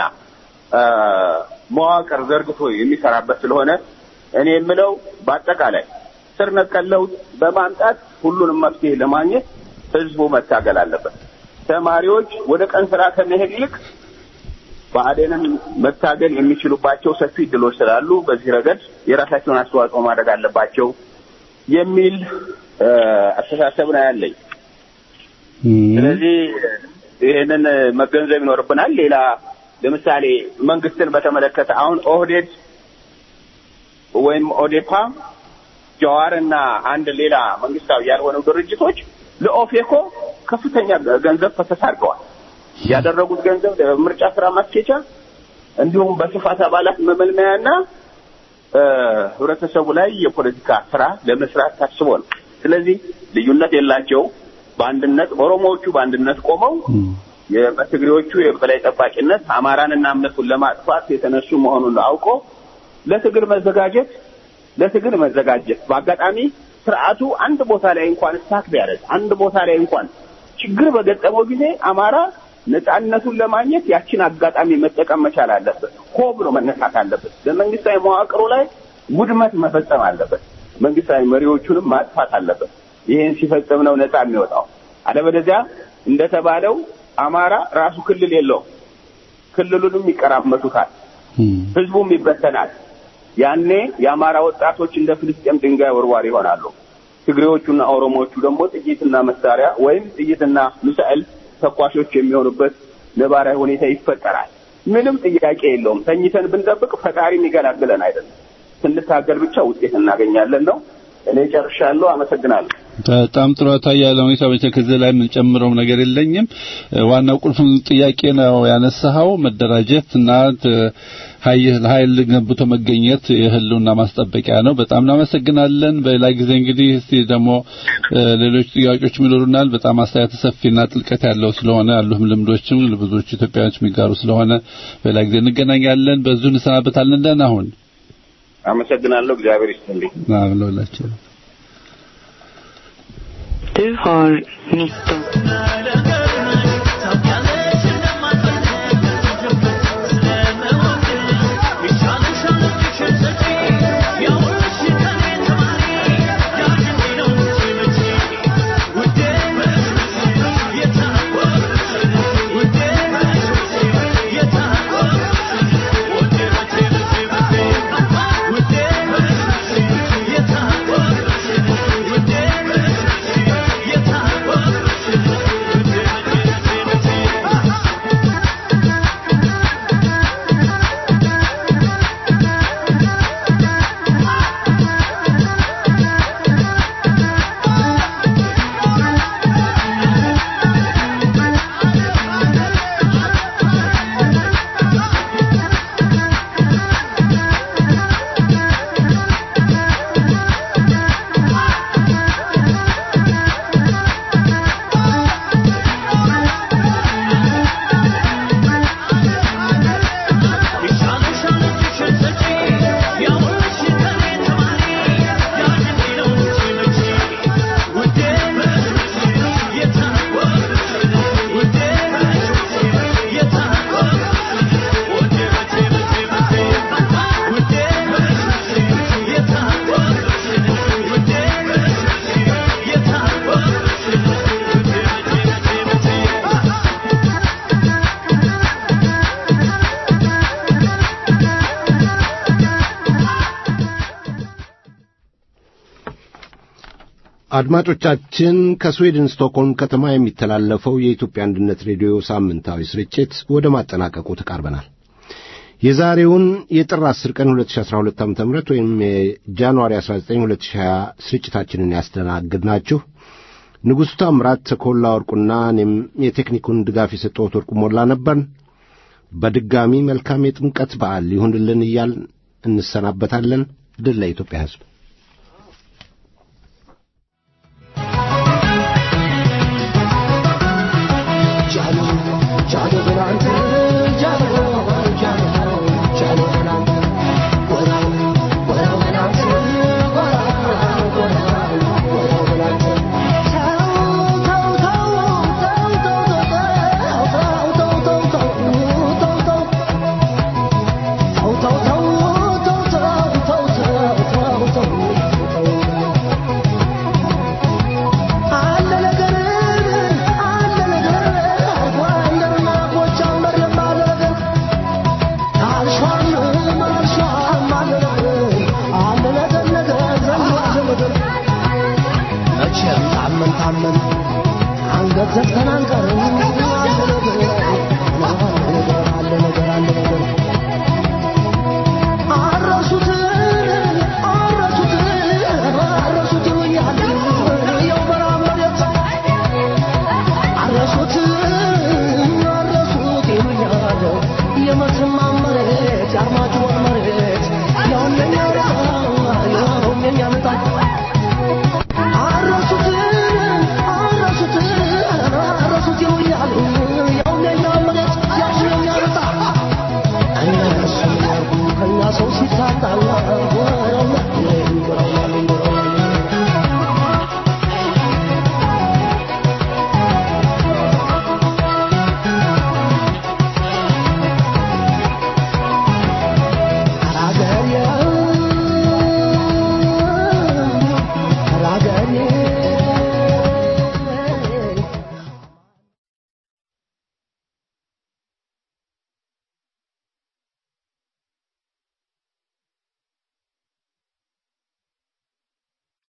Speaker 7: መዋቅር ዘርግቶ የሚሰራበት ስለሆነ እኔ የምለው በአጠቃላይ ስር ነቀል ለውጥ በማምጣት ሁሉንም መፍትሄ ለማግኘት ህዝቡ መታገል አለበት። ተማሪዎች ወደ ቀን ስራ ከመሄድ ይልቅ ብአዴንን መታገል የሚችሉባቸው ሰፊ እድሎች ስላሉ በዚህ ረገድ የራሳቸውን አስተዋጽኦ ማድረግ አለባቸው የሚል አስተሳሰብ ነው ያለኝ። ስለዚህ ይህንን መገንዘብ ይኖርብናል። ሌላ ለምሳሌ መንግስትን በተመለከተ አሁን ኦህዴድ ወይም ኦዴፓ ጀዋርና አንድ ሌላ መንግስታዊ ያልሆነው ድርጅቶች ለኦፌኮ ከፍተኛ ገንዘብ ፈሰስ አድርገዋል። ያደረጉት ገንዘብ ለምርጫ ስራ ማስኬቻ እንዲሁም በስፋት አባላት መመልመያና ህብረተሰቡ ላይ የፖለቲካ ስራ ለመስራት ታስቦ ነው። ስለዚህ ልዩነት የላቸው። በአንድነት ኦሮሞዎቹ በአንድነት ቆመው በትግሬዎቹ የበላይ ጠባቂነት አማራንና እምነቱን ለማጥፋት የተነሱ መሆኑን አውቆ ለትግል መዘጋጀት ለትግል መዘጋጀት በአጋጣሚ ስርዓቱ አንድ ቦታ ላይ እንኳን ስታክ ቢያደርግ አንድ ቦታ ላይ እንኳን ችግር በገጠመው ጊዜ አማራ ነጻነቱን ለማግኘት ያችን አጋጣሚ መጠቀም መቻል አለበት። ሆ ብሎ መነሳት አለበት። በመንግስታዊ መዋቅሩ ላይ ውድመት መፈጸም አለበት። መንግስታዊ መሪዎቹንም ማጥፋት አለበት። ይህን ሲፈጽም ነው ነጻ የሚወጣው። አለበለዚያ እንደተባለው አማራ ራሱ ክልል የለውም። ክልሉንም ይቀራመቱታል፣ ህዝቡም ይበተናል። ያኔ የአማራ ወጣቶች እንደ ፍልስጤም ድንጋይ ወርዋሪ ይሆናሉ። ትግሬዎቹና ኦሮሞዎቹ ደግሞ ጥይትና መሳሪያ ወይም ጥይትና ሚሳኤል ተኳሾች የሚሆኑበት ነባራዊ ሁኔታ ይፈጠራል። ምንም ጥያቄ የለውም። ተኝተን ብንጠብቅ ፈጣሪ የሚገላግለን አይደለም። ስንታገል ብቻ ውጤት እናገኛለን ነው። እኔ ጨርሻለሁ። አመሰግናለሁ።
Speaker 6: በጣም ጥሩ አታያለ ሁኔታ ብቻ ከዚህ ላይ የምንጨምረው ነገር የለኝም። ዋናው ቁልፍ ጥያቄ ነው ያነሳኸው መደራጀት እና ኃይል ገንብቶ መገኘት የህልውና ማስጠበቂያ ነው። በጣም እናመሰግናለን። በሌላ ጊዜ እንግዲህ እስቲ ደግሞ ሌሎች ጥያቄዎች ይኖሩናል። በጣም አስተያየት ሰፊና ጥልቀት ያለው ስለሆነ ያሉም ልምዶችም ብዙዎች ኢትዮጵያውያን የሚጋሩ ስለሆነ በሌላ ጊዜ እንገናኛለን። በዚሁ እንሰናበታለን። ደህና ሁን።
Speaker 7: አመሰግናለሁ። እግዚአብሔር ይስጥልኝ።
Speaker 6: አሜን ለሁላችን።
Speaker 8: Du har 19.
Speaker 2: አድማጮቻችን ከስዊድን ስቶክሆልም ከተማ የሚተላለፈው የኢትዮጵያ አንድነት ሬዲዮ ሳምንታዊ ስርጭት ወደ ማጠናቀቁ ተቃርበናል። የዛሬውን የጥር 10 ቀን 2012 ዓ.ም ወይም የጃንዋሪ 19 2020 ስርጭታችንን ያስተናግድናችሁ ንጉሡ ታምራት ተኮላ ወርቁና እኔም የቴክኒኩን ድጋፍ የሰጠሁት ወርቁ ሞላ ነበርን። በድጋሚ መልካም የጥምቀት በዓል ይሁንልን እያልን እንሰናበታለን። ድል ለኢትዮጵያ ሕዝብ።
Speaker 4: ሰው ሲታጣ